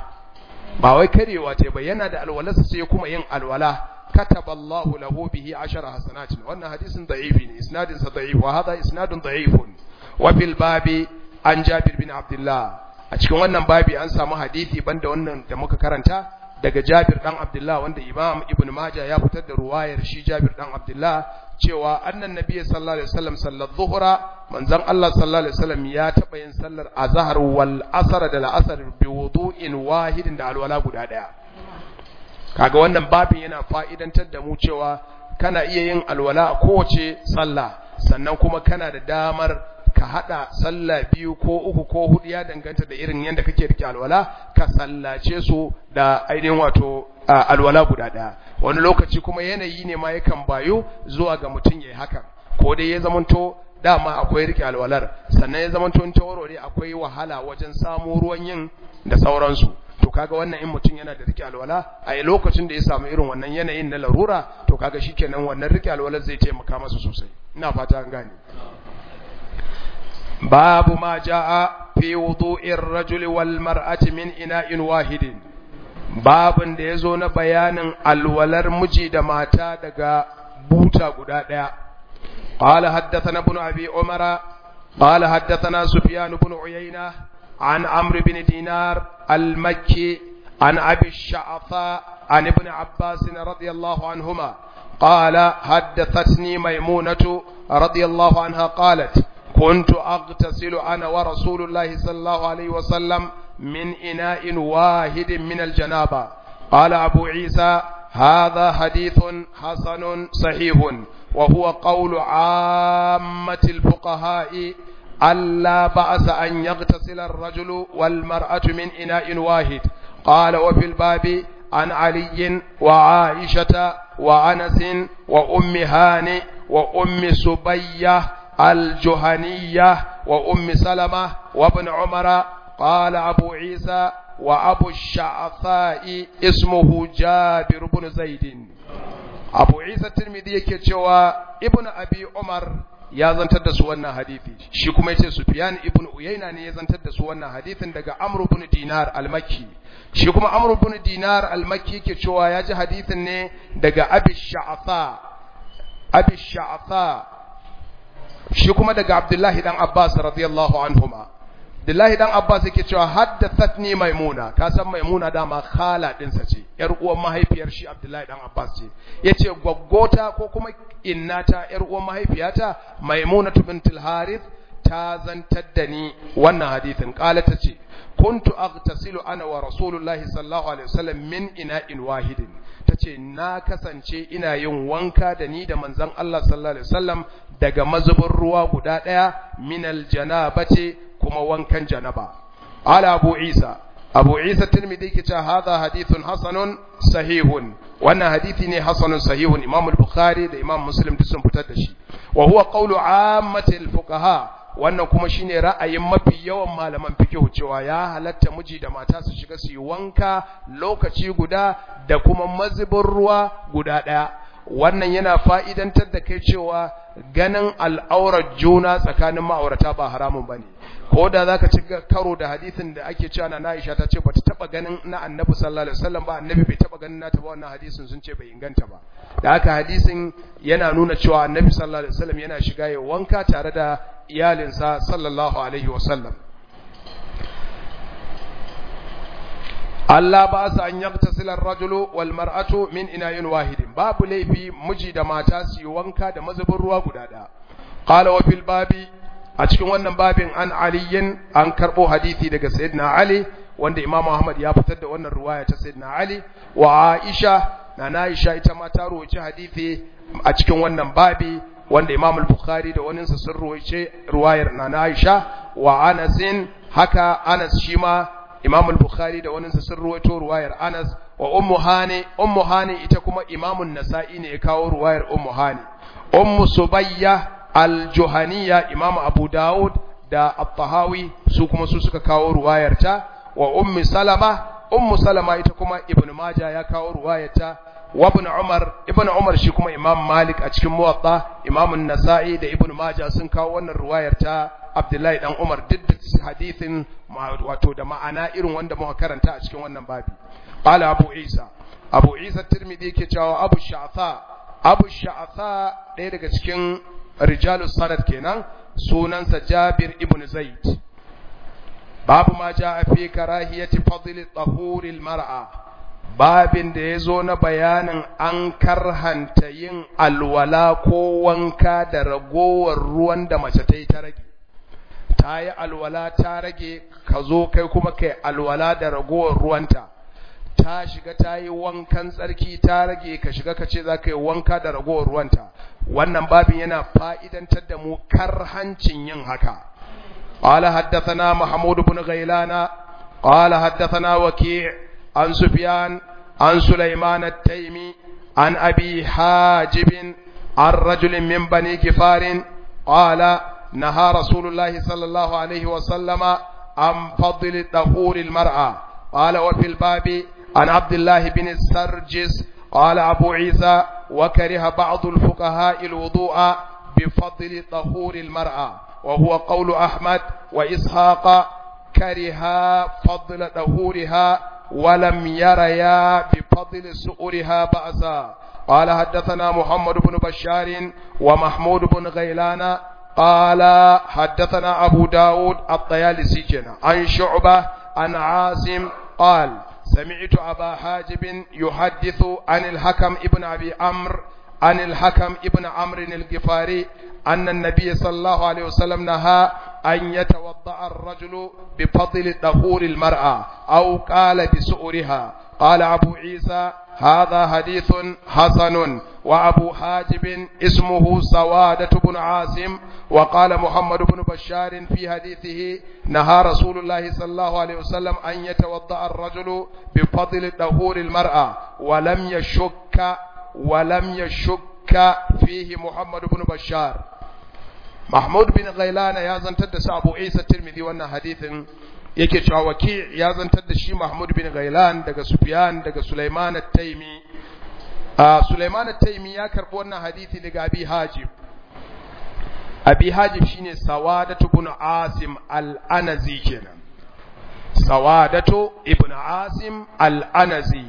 ba wai karewa ce ba yana da alwalarsa sai kuma yin alwala كتب الله له به عشر حسنات وأن حديث ضعيف إسناد ضعيف وهذا إسناد ضعيف وفي الباب عن جابر بن عبد الله أشكي wannan babi an samu hadisi banda wannan da muka karanta daga Jabir dan Abdullah wanda Imam Ibn Majah ya fitar da ruwayar shi Jabir dan Abdullah cewa annan nabi sallallahu alaihi wasallam sallar zuhra manzon Allah sallallahu alaihi wasallam ya taba yin sallar azhar wal asr da al-asr bi wudu'in wahidin da alwala guda daya kaga wannan babin yana fa'idantar da mu cewa kana iya yin alwala a kowace sallah sannan kuma kana da damar ka hada sallah biyu ko uku ko hudu ya danganta da irin yadda kake rike alwala ka sallace su da ainihin wato alwala guda daya wani lokaci kuma yanayi ne ma yakan bayo zuwa ga mutum yayi hakan ko dai ya zamanto dama akwai rike alwalar sannan ya zamanto in tawarware akwai wahala wajen samu ruwan yin da sauransu to kaga wannan in mutum yana da rike alwala a lokacin da ya samu irin wannan yanayin na larura to kaga shikenan wannan rike alwala zai taimaka masa sosai ina fata an gane babu ma jaa fi wudu'ir rajuli wal mar'ati min ina'in wahidin babin da yazo na bayanin alwalar miji da mata daga buta guda daya قال حدثنا ابن أبي عمر قال حدثنا سفيان بن عيينة عن عمرو بن دينار المكي عن أبي الشعثاء عن ابن عباس رضي الله عنهما قال حدثتني ميمونة رضي الله عنها قالت كنت أغتسل أنا ورسول الله صلى الله عليه وسلم من إناء واحد من الجنابة قال أبو عيسى هذا حديث حسن صحيح وهو قول عامة الفقهاء ألا بأس أن يغتسل الرجل والمرأة من إناء واحد قال وفي الباب عن علي وعائشة وأنس وأم هاني وأم سبية الجهنية وأم سلمة وابن عمر قال أبو عيسى وأبو الشعثاء اسمه جابر بن زيد abu isa tirmidhi yake cewa ibn abi umar ya zantar da su wannan hadithi shi kuma yace sufyan ibn uyayna ne ya zantar da su wannan hadithin daga amr ibn dinar al-makki shi kuma amr ibn dinar al-makki yake cewa ya ji hadithin ne daga abi sha'tha abi sha'tha shi kuma daga abdullahi dan abbas radiyallahu anhuma Abdullahi dan Abbas yake cewa haddathatni Maimuna ka san Maimuna dama khala dinsa ce yar uwan mahaifiyar shi Abdullahi dan Abbas ce yace gwaggota ko kuma innata yar uwan mahaifiyata Maimuna bintul Harith ta zantar da ni wannan hadithin kala ta ce kuntu aghtasilu ana wa rasulullahi sallallahu alaihi wasallam min ina'in wahidin tace na kasance ina yin wanka da ni da manzon Allah sallallahu alaihi wasallam daga mazubin ruwa guda daya minal janabati kuma wankan janaba ala abu isa abu isa tirmidhi ke cewa hadha hadithun hasanun sahihun wannan hadithi ne hasanun sahihun imam al-bukhari da imam muslim duk sun fitar da shi wa huwa qawlu ammatil fuqaha wannan kuma shine ra'ayin mafi yawan malaman fiqh cewa ya halatta miji da mata su shiga su yi wanka lokaci guda da kuma mazubin ruwa guda daya wannan yana fa'idantar da kai cewa ganin al'aurar juna tsakanin ma'aurata ba haramun bane ko da zaka ci karo da hadisin da ake cewa na Aisha ta ce bata taba ganin na Annabi sallallahu alaihi wasallam ba Annabi bai taba ganin nata ba wannan hadisin sun ce bai inganta ba da haka hadisin yana nuna cewa Annabi sallallahu alaihi wasallam yana shiga ya wanka tare da iyalinsa sallallahu alaihi wasallam Allah ba sa an yaktasila ar-rajulu wal mar'atu min ina'in wahidin babu laifi miji da mata su yi wanka da mazubin ruwa guda ɗaya qala wa fil babi a cikin wannan babin an aliyin an karbo hadisi daga sayyidina ali wanda imam ahmad ya fitar da wannan ruwaya ta sayyidina ali wa aisha na aisha ita ma ta rawaci hadisi a cikin wannan babi wanda imam al-bukhari da waninsa sun rawace ruwayar na aisha wa anasin haka anas shi ma imam al-bukhari da waninsa sun rawaito ruwayar anas wa ummu hani ummu hani ita kuma imam an-nasa'i ne ya kawo ruwayar ummu hani ummu subayya al-juhaniya imam abu daud da at-tahawi su kuma su suka kawo ruwayarta wa ummi salama ummu salama ita kuma ibnu maja ya kawo ruwayarta wa ibn umar ibn umar shi kuma imam malik a cikin muwatta imam an-nasa'i da ibnu maja sun kawo wannan ruwayarta abdullahi dan umar duk da hadithin wato da ma'ana irin wanda muka karanta a cikin wannan babi qala abu isa abu isa tirmidhi yake cewa abu sha'tha abu sha'tha ɗaya daga cikin rijalus sanad kenan sunansa Jabir ibn Zaid babu ma jaa fi karahiyati fadli tahuril mar'a babin da yazo na bayanin an karhanta yin alwala ko wanka da ragowar ruwan da mace ta yi ta rage ta yi alwala ta rage ka zo kai kuma kai alwala da ragowar ruwanta ta shiga ta yi wankan tsarki ta rage ka shiga ka ce za ka yi wanka da ragowar ruwanta wannan babin yana fa'idantar da mu karhancin yin haka قال حدثنا محمود بن غيلان قال حدثنا وكيع عن سفيان عن سليمان التيمي عن أبي حاجب عن رجل من بني كفار قال نهى رسول الله صلى الله عليه وسلم عن فضل طهور المرأة قال وفي الباب عن عبد الله بن السرجس قال أبو عيسى وكره بعض الفقهاء الوضوء بفضل طهور المرأة وهو قول أحمد وإسحاق كره فضل طهورها ولم يريا بفضل سؤرها بأسا قال حدثنا محمد بن بشار ومحمود بن غيلان قال حدثنا أبو داود الطيالسي عن شعبة عن عاصم قال سمعت أبا حاجب يحدث عن الحكم ابن أبي عمرو عن الحكم ابن عمرو الجفاري أن النبي صلى الله عليه وسلم نهى أن يتوضأ الرجل بفضل طهور المرأة أو قال بسؤرها قال أبو عيسى هذا حديث حسن وأبو حاجب اسمه سوادة بن عاصم وقال محمد بن بشار في حديثه نهى رسول الله صلى الله عليه وسلم أن يتوضأ الرجل بفضل طهور المرأة ولم يشك ولم يشك فيه محمد بن بشار محمود بن غيلان يا زنتر da Abu Isa Tirmidhi wannan hadisin yake cewa waki ya zantar da shi Mahmud bin Ghailan daga Sufyan daga Sulaiman at-Taimi a Sulaiman at-Taimi ya karbi wannan hadisi daga Abi Hajib Abi Hajib shine Sawadatu ibn Asim al-Anazi kenan Sawadatu ibn Asim al-Anazi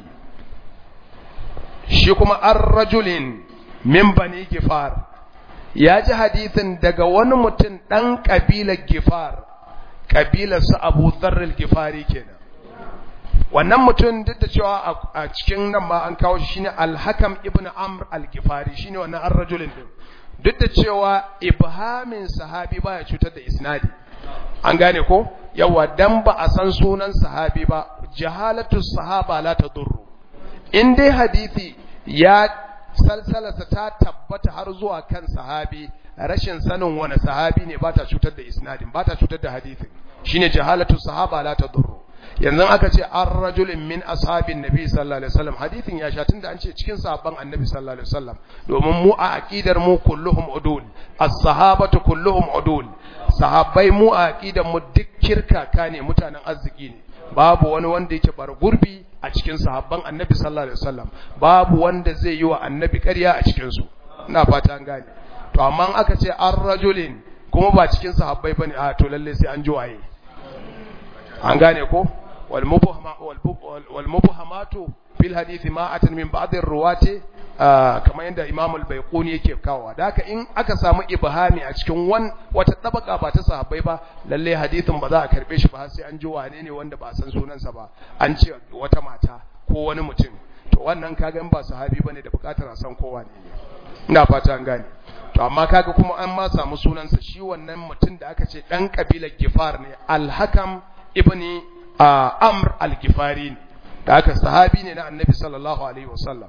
shi kuma ar-rajulin min bani Gifar ya ji hadisin daga wani mutum dan kabilar Gifar kabilar su Abu Dharr al-Gifari kenan wannan mutum duk da cewa a cikin nan ma an kawo shi shine Al-Hakam ibn Amr al-Gifari shine wannan ar-rajulin din duk da cewa ibhamin sahabi baya cutar da isnadi an gane ko yawa dan ba a san sunan sahabi ba jahalatu sahaba la tadurru in dai hadisi ya salsalasa ta tabbata har zuwa kan sahabi rashin sanin wani sahabi ne ba ta cutar da isnadin ba ta cutar da hadisin shine jahalatu sahaba la tadurru yanzu aka ce an rajulin min ashabin nabi sallallahu alaihi wasallam hadithin ya sha tunda an ce cikin sahabban annabi sallallahu alaihi wasallam domin mu a aqidar mu kulluhum udul as-sahabatu kulluhum udul sahabbai mu a aqidar mu duk kirkaka ne mutanen arziki ne babu wani wanda yake bar gurbi a cikin sahabban annabi sallallahu alaihi wasallam babu wanda zai yi wa annabi ƙarya a cikin su ina fata an gane to amma aka ce an rajulin kuma ba cikin sahabbai bane a to lalle sai an ji waye an gane ko wal mubhamatu fil hadisi ma atan min ba'd ar-ruwati kamar yadda Imam al-Baiquni yake kawowa da haka in aka samu ibhami a cikin wan wata tabaka ba ta sahabbai ba lalle hadisin ba za a karbe shi ba sai an ji wane ne wanda ba san sunansa ba an ce wata mata ko wani mutum to wannan kaga in ba sahabi bane da bukatar a san kowa ne ina fata an gane to amma kaga kuma an ma samu sunansa shi wannan mutum da aka ce dan kabilar Gifar ne al-Hakam ibni Amr al-Gifari ne da aka sahabi ne na Annabi sallallahu alaihi wasallam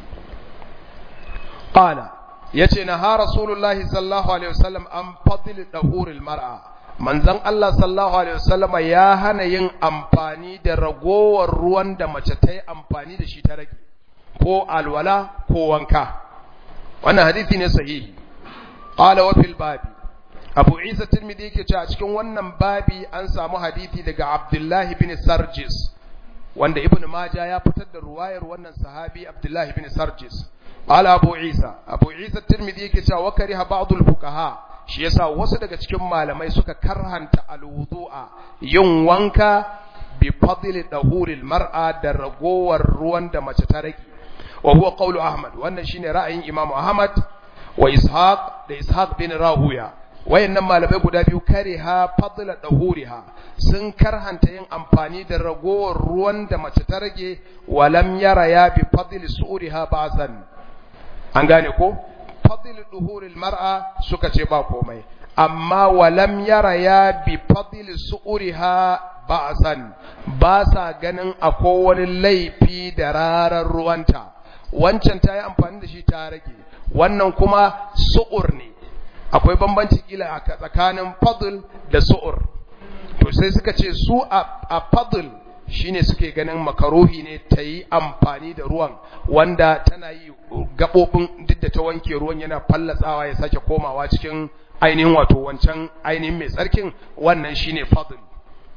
qala yace na ha rasulullahi sallallahu alaihi wasallam an fadl dahuril mar'a manzon Allah sallallahu alaihi wasallama ya hana yin amfani da ragowar ruwan da mace ta yi amfani da shi ta rage ko alwala ko wanka wannan hadisi ne sahihi qala wa fil babi Abu Isa Tirmidhi yake cewa cikin wannan babi an samu hadisi daga Abdullah ibn Sarjis wanda Ibn Majah ya fitar da ruwayar wannan sahabi Abdullah ibn Sarjis qala Abu Isa Abu Isa Tirmidhi yake cewa wa kariha ba'dul fuqaha shi yasa wasu daga cikin malamai suka karhanta alwudu'a yin wanka bi fadli dahuril mar'a da ragowar ruwan da mace ta rage wa huwa qawlu Ahmad wannan shine ra'ayin Imam Ahmad wa Ishaq da Ishaq bin Rahuya wayannan malamai guda biyu kariha fadla dahuriha sun karhanta yin amfani da ragowar ruwan da mace ta rage walam yara ya bi fadli su'uriha ba'san an gane ko fadli duhuril mar'a suka ce ba komai amma walam yara ya bi fadli su'uriha ba'san ba sa ganin akwai wani laifi da rarar ruwanta wancan ta yi amfani da shi ta rage wannan kuma su'ur ne akwai bambanci kila a tsakanin fadl da su'ur to sai suka ce su a fadl shine suke ganin makaruhi ne ta yi amfani da ruwan wanda tana yi gaɓoɓin duk da ta wanke ruwan yana fallatsawa ya sake komawa cikin ainihin wato wancan ainihin mai tsarkin wannan shine fadl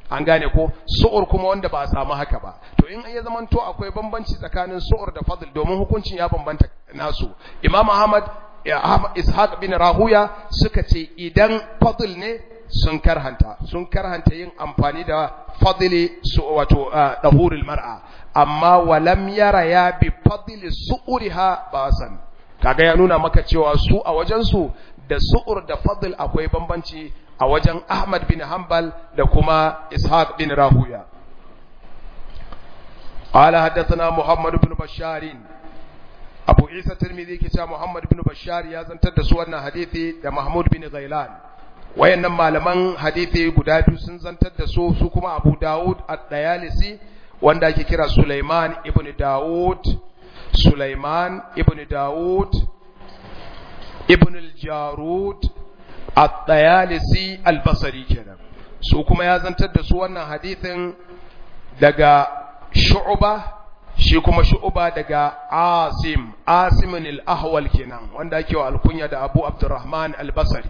an gane ko su'ur kuma wanda ba a samu haka ba to in ya zaman to akwai bambanci tsakanin su'ur da fadl domin hukuncin ya bambanta nasu imam ahmad ishaq bin rahuya suka ce idan fadl ne sun karhanta sun karhanta yin amfani da fadli su wato dahurul mar'a amma walam yara ya bi fadli su'uriha basan kaga ya nuna maka cewa su a wajen su da su'ur da fadl akwai bambanci a wajen Ahmad bin Hanbal da kuma Ishaq bin Rahuya قال حدثنا محمد بن بشار أبو عيسى الترمذي كتاب محمد بن بشار يا زنتر da su wannan hadisi da Mahmud bin Ghailan wayannan malaman hadisi guda biyu sun zantar da su su kuma Abu Dawud at-Tayalisi wanda ake kira Sulaiman ibn Dawud Sulaiman ibn Dawud ibn al-Jarud at-Tayalisi al-Basri kenan su kuma ya zantar da su wannan hadisin daga Shu'ba shi kuma Shu'ba daga Asim Asim al-Ahwal kenan wanda ake wa alkunya da Abu Abdurrahman al-Basri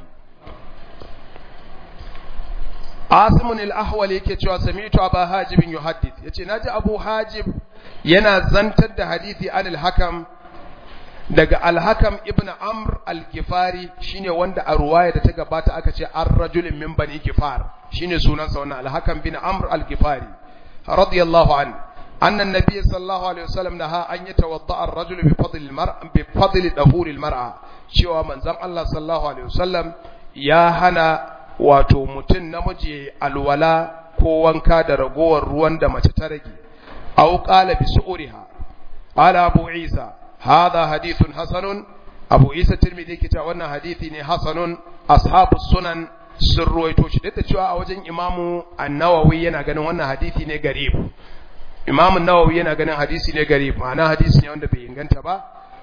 Asim al-Ahwal yake cewa sami'tu Abu Hajib yuhaddith yace naji Abu Hajib yana zantar da hadisi an al-Hakam daga al-Hakam ibn Amr al-Gifari shine wanda a ruwaya da ta gabata aka ce ar-rajulin min bani Gifar shine sunansa wannan al-Hakam bin Amr al-Gifari radiyallahu anhu أن النبي صلى الله عليه وسلم نهى أن يتوضأ الرجل بفضل المرأة بفضل دهور المرأة شوى من زم الله صلى الله عليه وسلم يا هنا wato mutum namiji alwala ko wanka da ragowar ruwan da mace ta rage aw qala bi su'riha qala abu isa hadha hadithun hasanun abu isa tirmidhi yake cewa wannan hadisi ne hasanun ashabu sunan sun ruwaito shi da cewa a wajen imamu an-nawawi yana ganin wannan hadisi ne garib imamu nawawi yana ganin hadisi ne garib ma'ana hadisi ne wanda bai inganta ba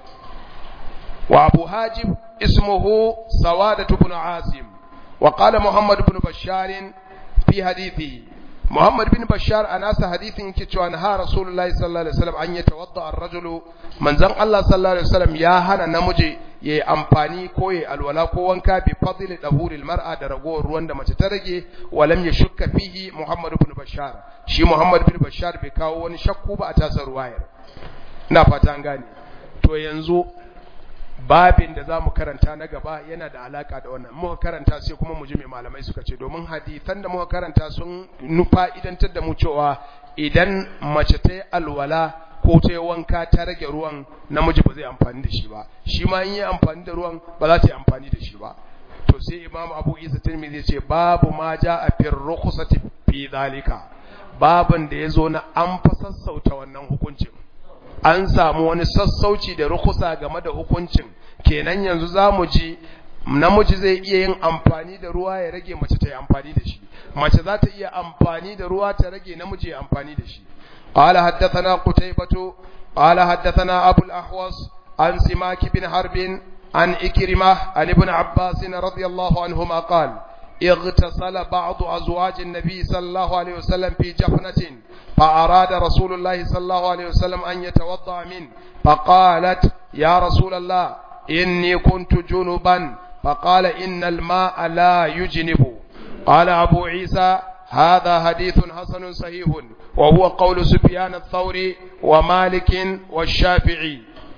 wa abu hajib ismuhu sawadatu ibn asim وقال محمد بن بشار في حديثه محمد بن بشار أناس حديث كتوى نهى رسول الله صلى الله عليه وسلم أن يتوضأ الرجل من زن الله صلى الله عليه وسلم يا هنا نمجي يي أمباني كوي الولا كوانكا بفضل دهور المرأة درقو روان دم تترجي ولم يشك فيه محمد بن بشار شي محمد بن بشار بكاو ونشكو بأتاس رواير نافتا غاني تو ينزو babin da za mu karanta na gaba yana da alaka da wannan muka karanta sai kuma mu ji mai malamai suka ce domin hadisan da muka karanta sun nufa idantar da mu cewa idan mace ta yi alwala ko ta yi wanka ta rage ruwan namiji ba zai amfani da shi ba shi ma in yi amfani da ruwan ba za ta yi amfani da shi ba to sai imam abu isa tirmidhi ce babu ma ja a fir rukhsati fi zalika babin da ya zo na an fa sassauta wannan hukuncin an samu wani sassauci da rukusa game da hukuncin kenan yanzu za mu ji namiji zai iya yin amfani da ruwa ya rage mace ta yi amfani da shi mace za ta iya amfani da ruwa ta rage namiji ya amfani da shi قال حدثنا قتيبة قال حدثنا أبو الأحوص عن سماك بن حرب عن إكرمة عن ابن عباس رضي الله عنهما قال اغتسل بعض أزواج النبي صلى الله عليه وسلم في جفنة فأراد رسول الله صلى الله عليه وسلم أن يتوضأ منه فقالت يا رسول الله إني كنت جنبا فقال إن الماء لا يجنب قال أبو عيسى هذا حديث حسن صحيح وهو قول سفيان الثوري ومالك والشافعي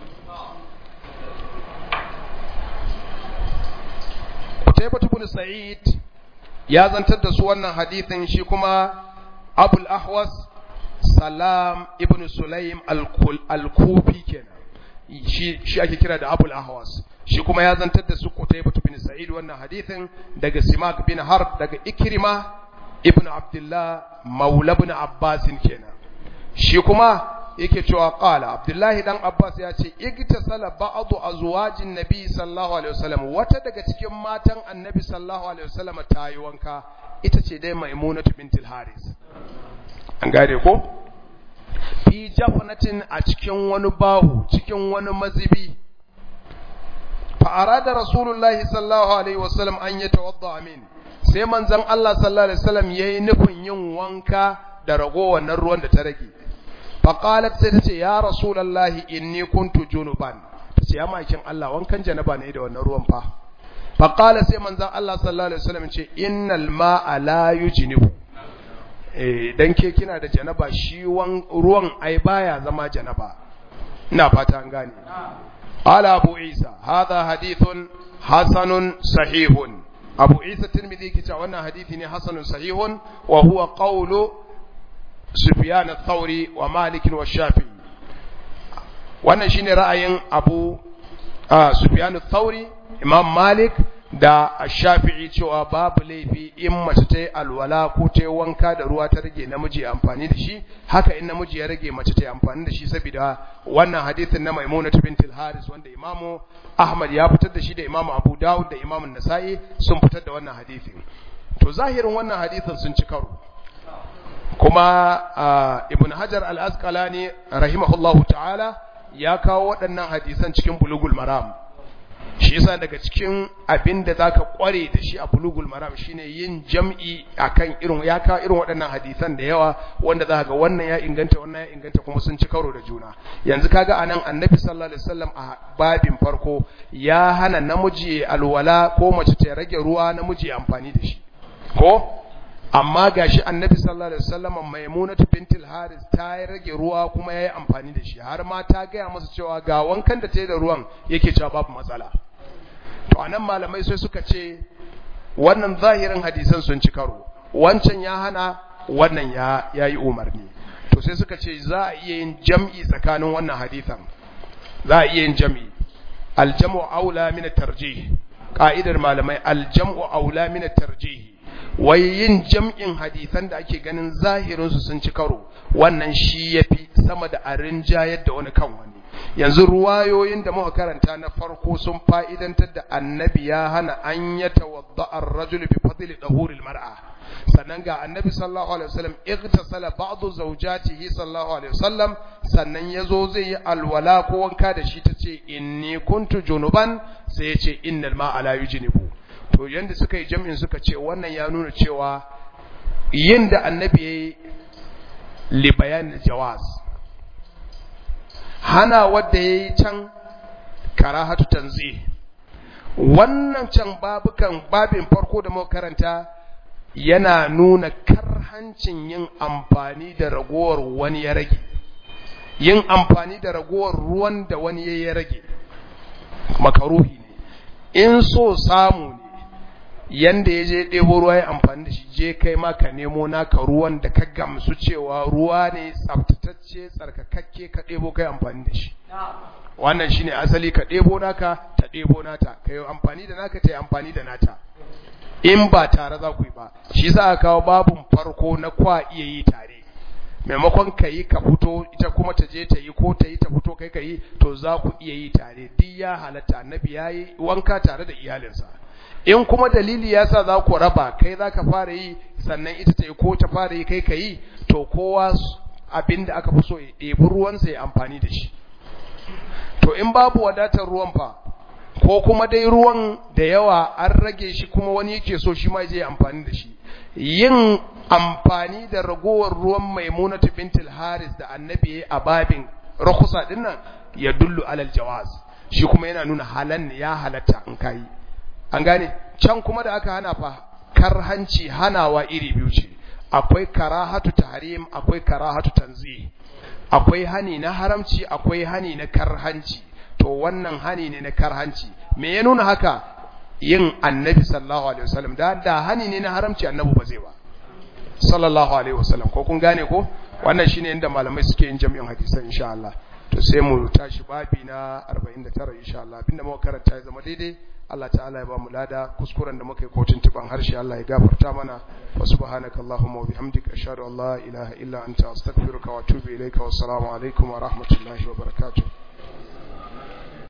قتيبة بن سعيد ya zantar da su wannan hadithin shi kuma abul ahwas salam ibn sulaim al-kufi kenan shi shi ake kira da abul ahwas shi kuma ya zantar da su kutaybah bin sa'id wannan hadithin daga simak bin harb daga ikrima ibn abdullah maula ibn abbas kenan shi kuma yake cewa qala abdullahi dan abbas ya ce igtasala ba'du azwajin nabi sallallahu alaihi wasallam wata daga cikin matan annabi sallallahu alaihi wasallam ta yi wanka ita ce dai maimunatu bintul haris an gane ko fi jafnatin a cikin wani bahu cikin wani mazibi fa arada rasulullahi sallallahu alaihi wasallam an yatawadda min sai manzon Allah sallallahu alaihi wasallam yayi nufin yin wanka da ragowar nan ruwan da ta rage faƙalat sai ta ce ya rasulallahi inni kuntu junuban ta ce ya makin Allah wankan janaba ne da wannan ruwan fa faƙala sai manzan Allah sallallahu alaihi wasallam ce innal ma'a la yujnibu idan ke kina da janaba shi ruwan ai baya zama janaba ina fata an gane ala abu isa hadha hadithun hasanun sahihun abu isa tirmidhi kice wannan hadisi ne hasanun sahihun wa huwa qawlu sufyan ath-thawri wa malik wa shafi'i wannan shine ra'ayin abu sufyan ath-thawri imam malik da shafi'i cewa babu laifi in mace ta yi alwala ko ta yi wanka da ruwa ta rage namiji ya amfani da shi haka in namiji ya rage mace ta yi amfani da shi saboda wannan hadithin na maimuna bintul haris wanda imamu ahmad ya fitar da shi da imamu abu dawud da imamu nasa'i sun fitar da wannan hadithin to zahirin wannan hadithin sun ci karo kuma ibn hajar al-asqalani rahimahullahu ta'ala ya kawo waɗannan hadisan cikin bulugul maram shi yasa daga cikin abin da zaka kware da shi a bulugul maram shine yin jam'i akan irin ya ka irin waɗannan hadisan da yawa wanda zaka ga wannan ya inganta wannan ya inganta kuma sun ci karo da juna yanzu kaga anan annabi sallallahu alaihi wasallam a babin farko ya hana namiji alwala ko mace ta rage ruwa namiji amfani da shi ko amma gashi annabi sallallahu alaihi wasallam maimunatu bintul haris ta rage ruwa kuma yayi amfani da shi har ma ta gaya masa cewa ga wankan da ta yi da ruwan yake cewa babu matsala to anan malamai sai suka ce wannan zahirin hadisan sun ci karo wancan ya hana wannan ya yayi umarni to sai suka ce za a iya yin jam'i tsakanin wannan hadisan za a iya yin jam'i aljamu aula min at-tarjih ka'idar malamai aljamu aula min at-tarjih wai yin jam'in hadisan da ake ganin zahirinsu sun ci karo wannan shi ya fi sama da a rinjayar da wani kan wani yanzu ruwayoyin da muka karanta na farko sun fa'idantar da annabi ya hana an ya tawadda ar-rajul bi fadli dahuril mar'a sannan ga annabi sallallahu alaihi wasallam igtasala ba'du zawjatihi sallallahu alaihi wasallam sannan yazo zai yi alwala ko wanka da shi tace inni kuntu junuban sai ya ce innal ma'a la yujnibu to yanda suka yi jam'in suka ce wannan ya nuna cewa yin da annabi ya yi libayan jawaz hana wadda ya yi can karahatu tanzi wannan can babukan babin farko da muka karanta yana nuna karhancin yin amfani da ragowar wani ya rage yin amfani da ragowar ruwan da wani ya rage makaruhi ne in so samu ne yanda ya je ɗebo ruwa ya amfani da shi je kai ma ka nemo naka ruwan da ka gamsu cewa ruwa ne tsaftatacce tsarkakakke ka ɗebo kai amfani da shi wannan shine asali ka ɗebo naka ta ɗebo nata ka yi amfani da naka ta yi amfani da nata in ba tare za ku yi ba shi za a kawo babun farko na kwa iya yi tare maimakon ka yi ka fito ita kuma ta je ta yi ko ta yi ta fito kai ka yi to za ku iya yi tare duk ya halatta annabi ya yi wanka tare da iyalinsa in kuma dalili ya sa za ku raba kai za ka fara yi sannan ita ta yi ko ta fara yi kai ka yi to kowa abin da aka fi so ya ɗebi ruwansa ya amfani da shi to in babu wadatar ruwan fa ko kuma dai ruwan da yawa an rage shi kuma wani yake so shi ma je amfani da shi yin amfani da ragowar ruwan maimunatu bintul haris da annabi a babin rakusa dinnan ya dullu alal jawaz shi kuma yana nuna halan ya halatta in kai an gane can kuma da aka hana fa karhanci hanawa iri biyu ce akwai karahatu tahrim akwai karahatu tanzih akwai hani na haramci akwai hani na karhanci to wannan hani ne na karhanci me ya nuna haka yin annabi sallallahu alaihi wasallam da da hani ne na haramci annabi ba zai ba sallallahu alaihi wasallam ko kun gane ko wannan shine inda malamai suke yin jami'in hadisan insha Allah to sai mu tashi babi na 49 insha Allah abinda muka karanta ya zama daidai Allah ta'ala ya ba mu lada kuskuren da muka yi kotun tuban harshe Allah ya gafarta mana wa subhanaka allahumma wa bihamdika ashhadu an la ilaha illa anta astaghfiruka wa atubu ilayka wa assalamu alaikum wa rahmatullahi wa barakatuh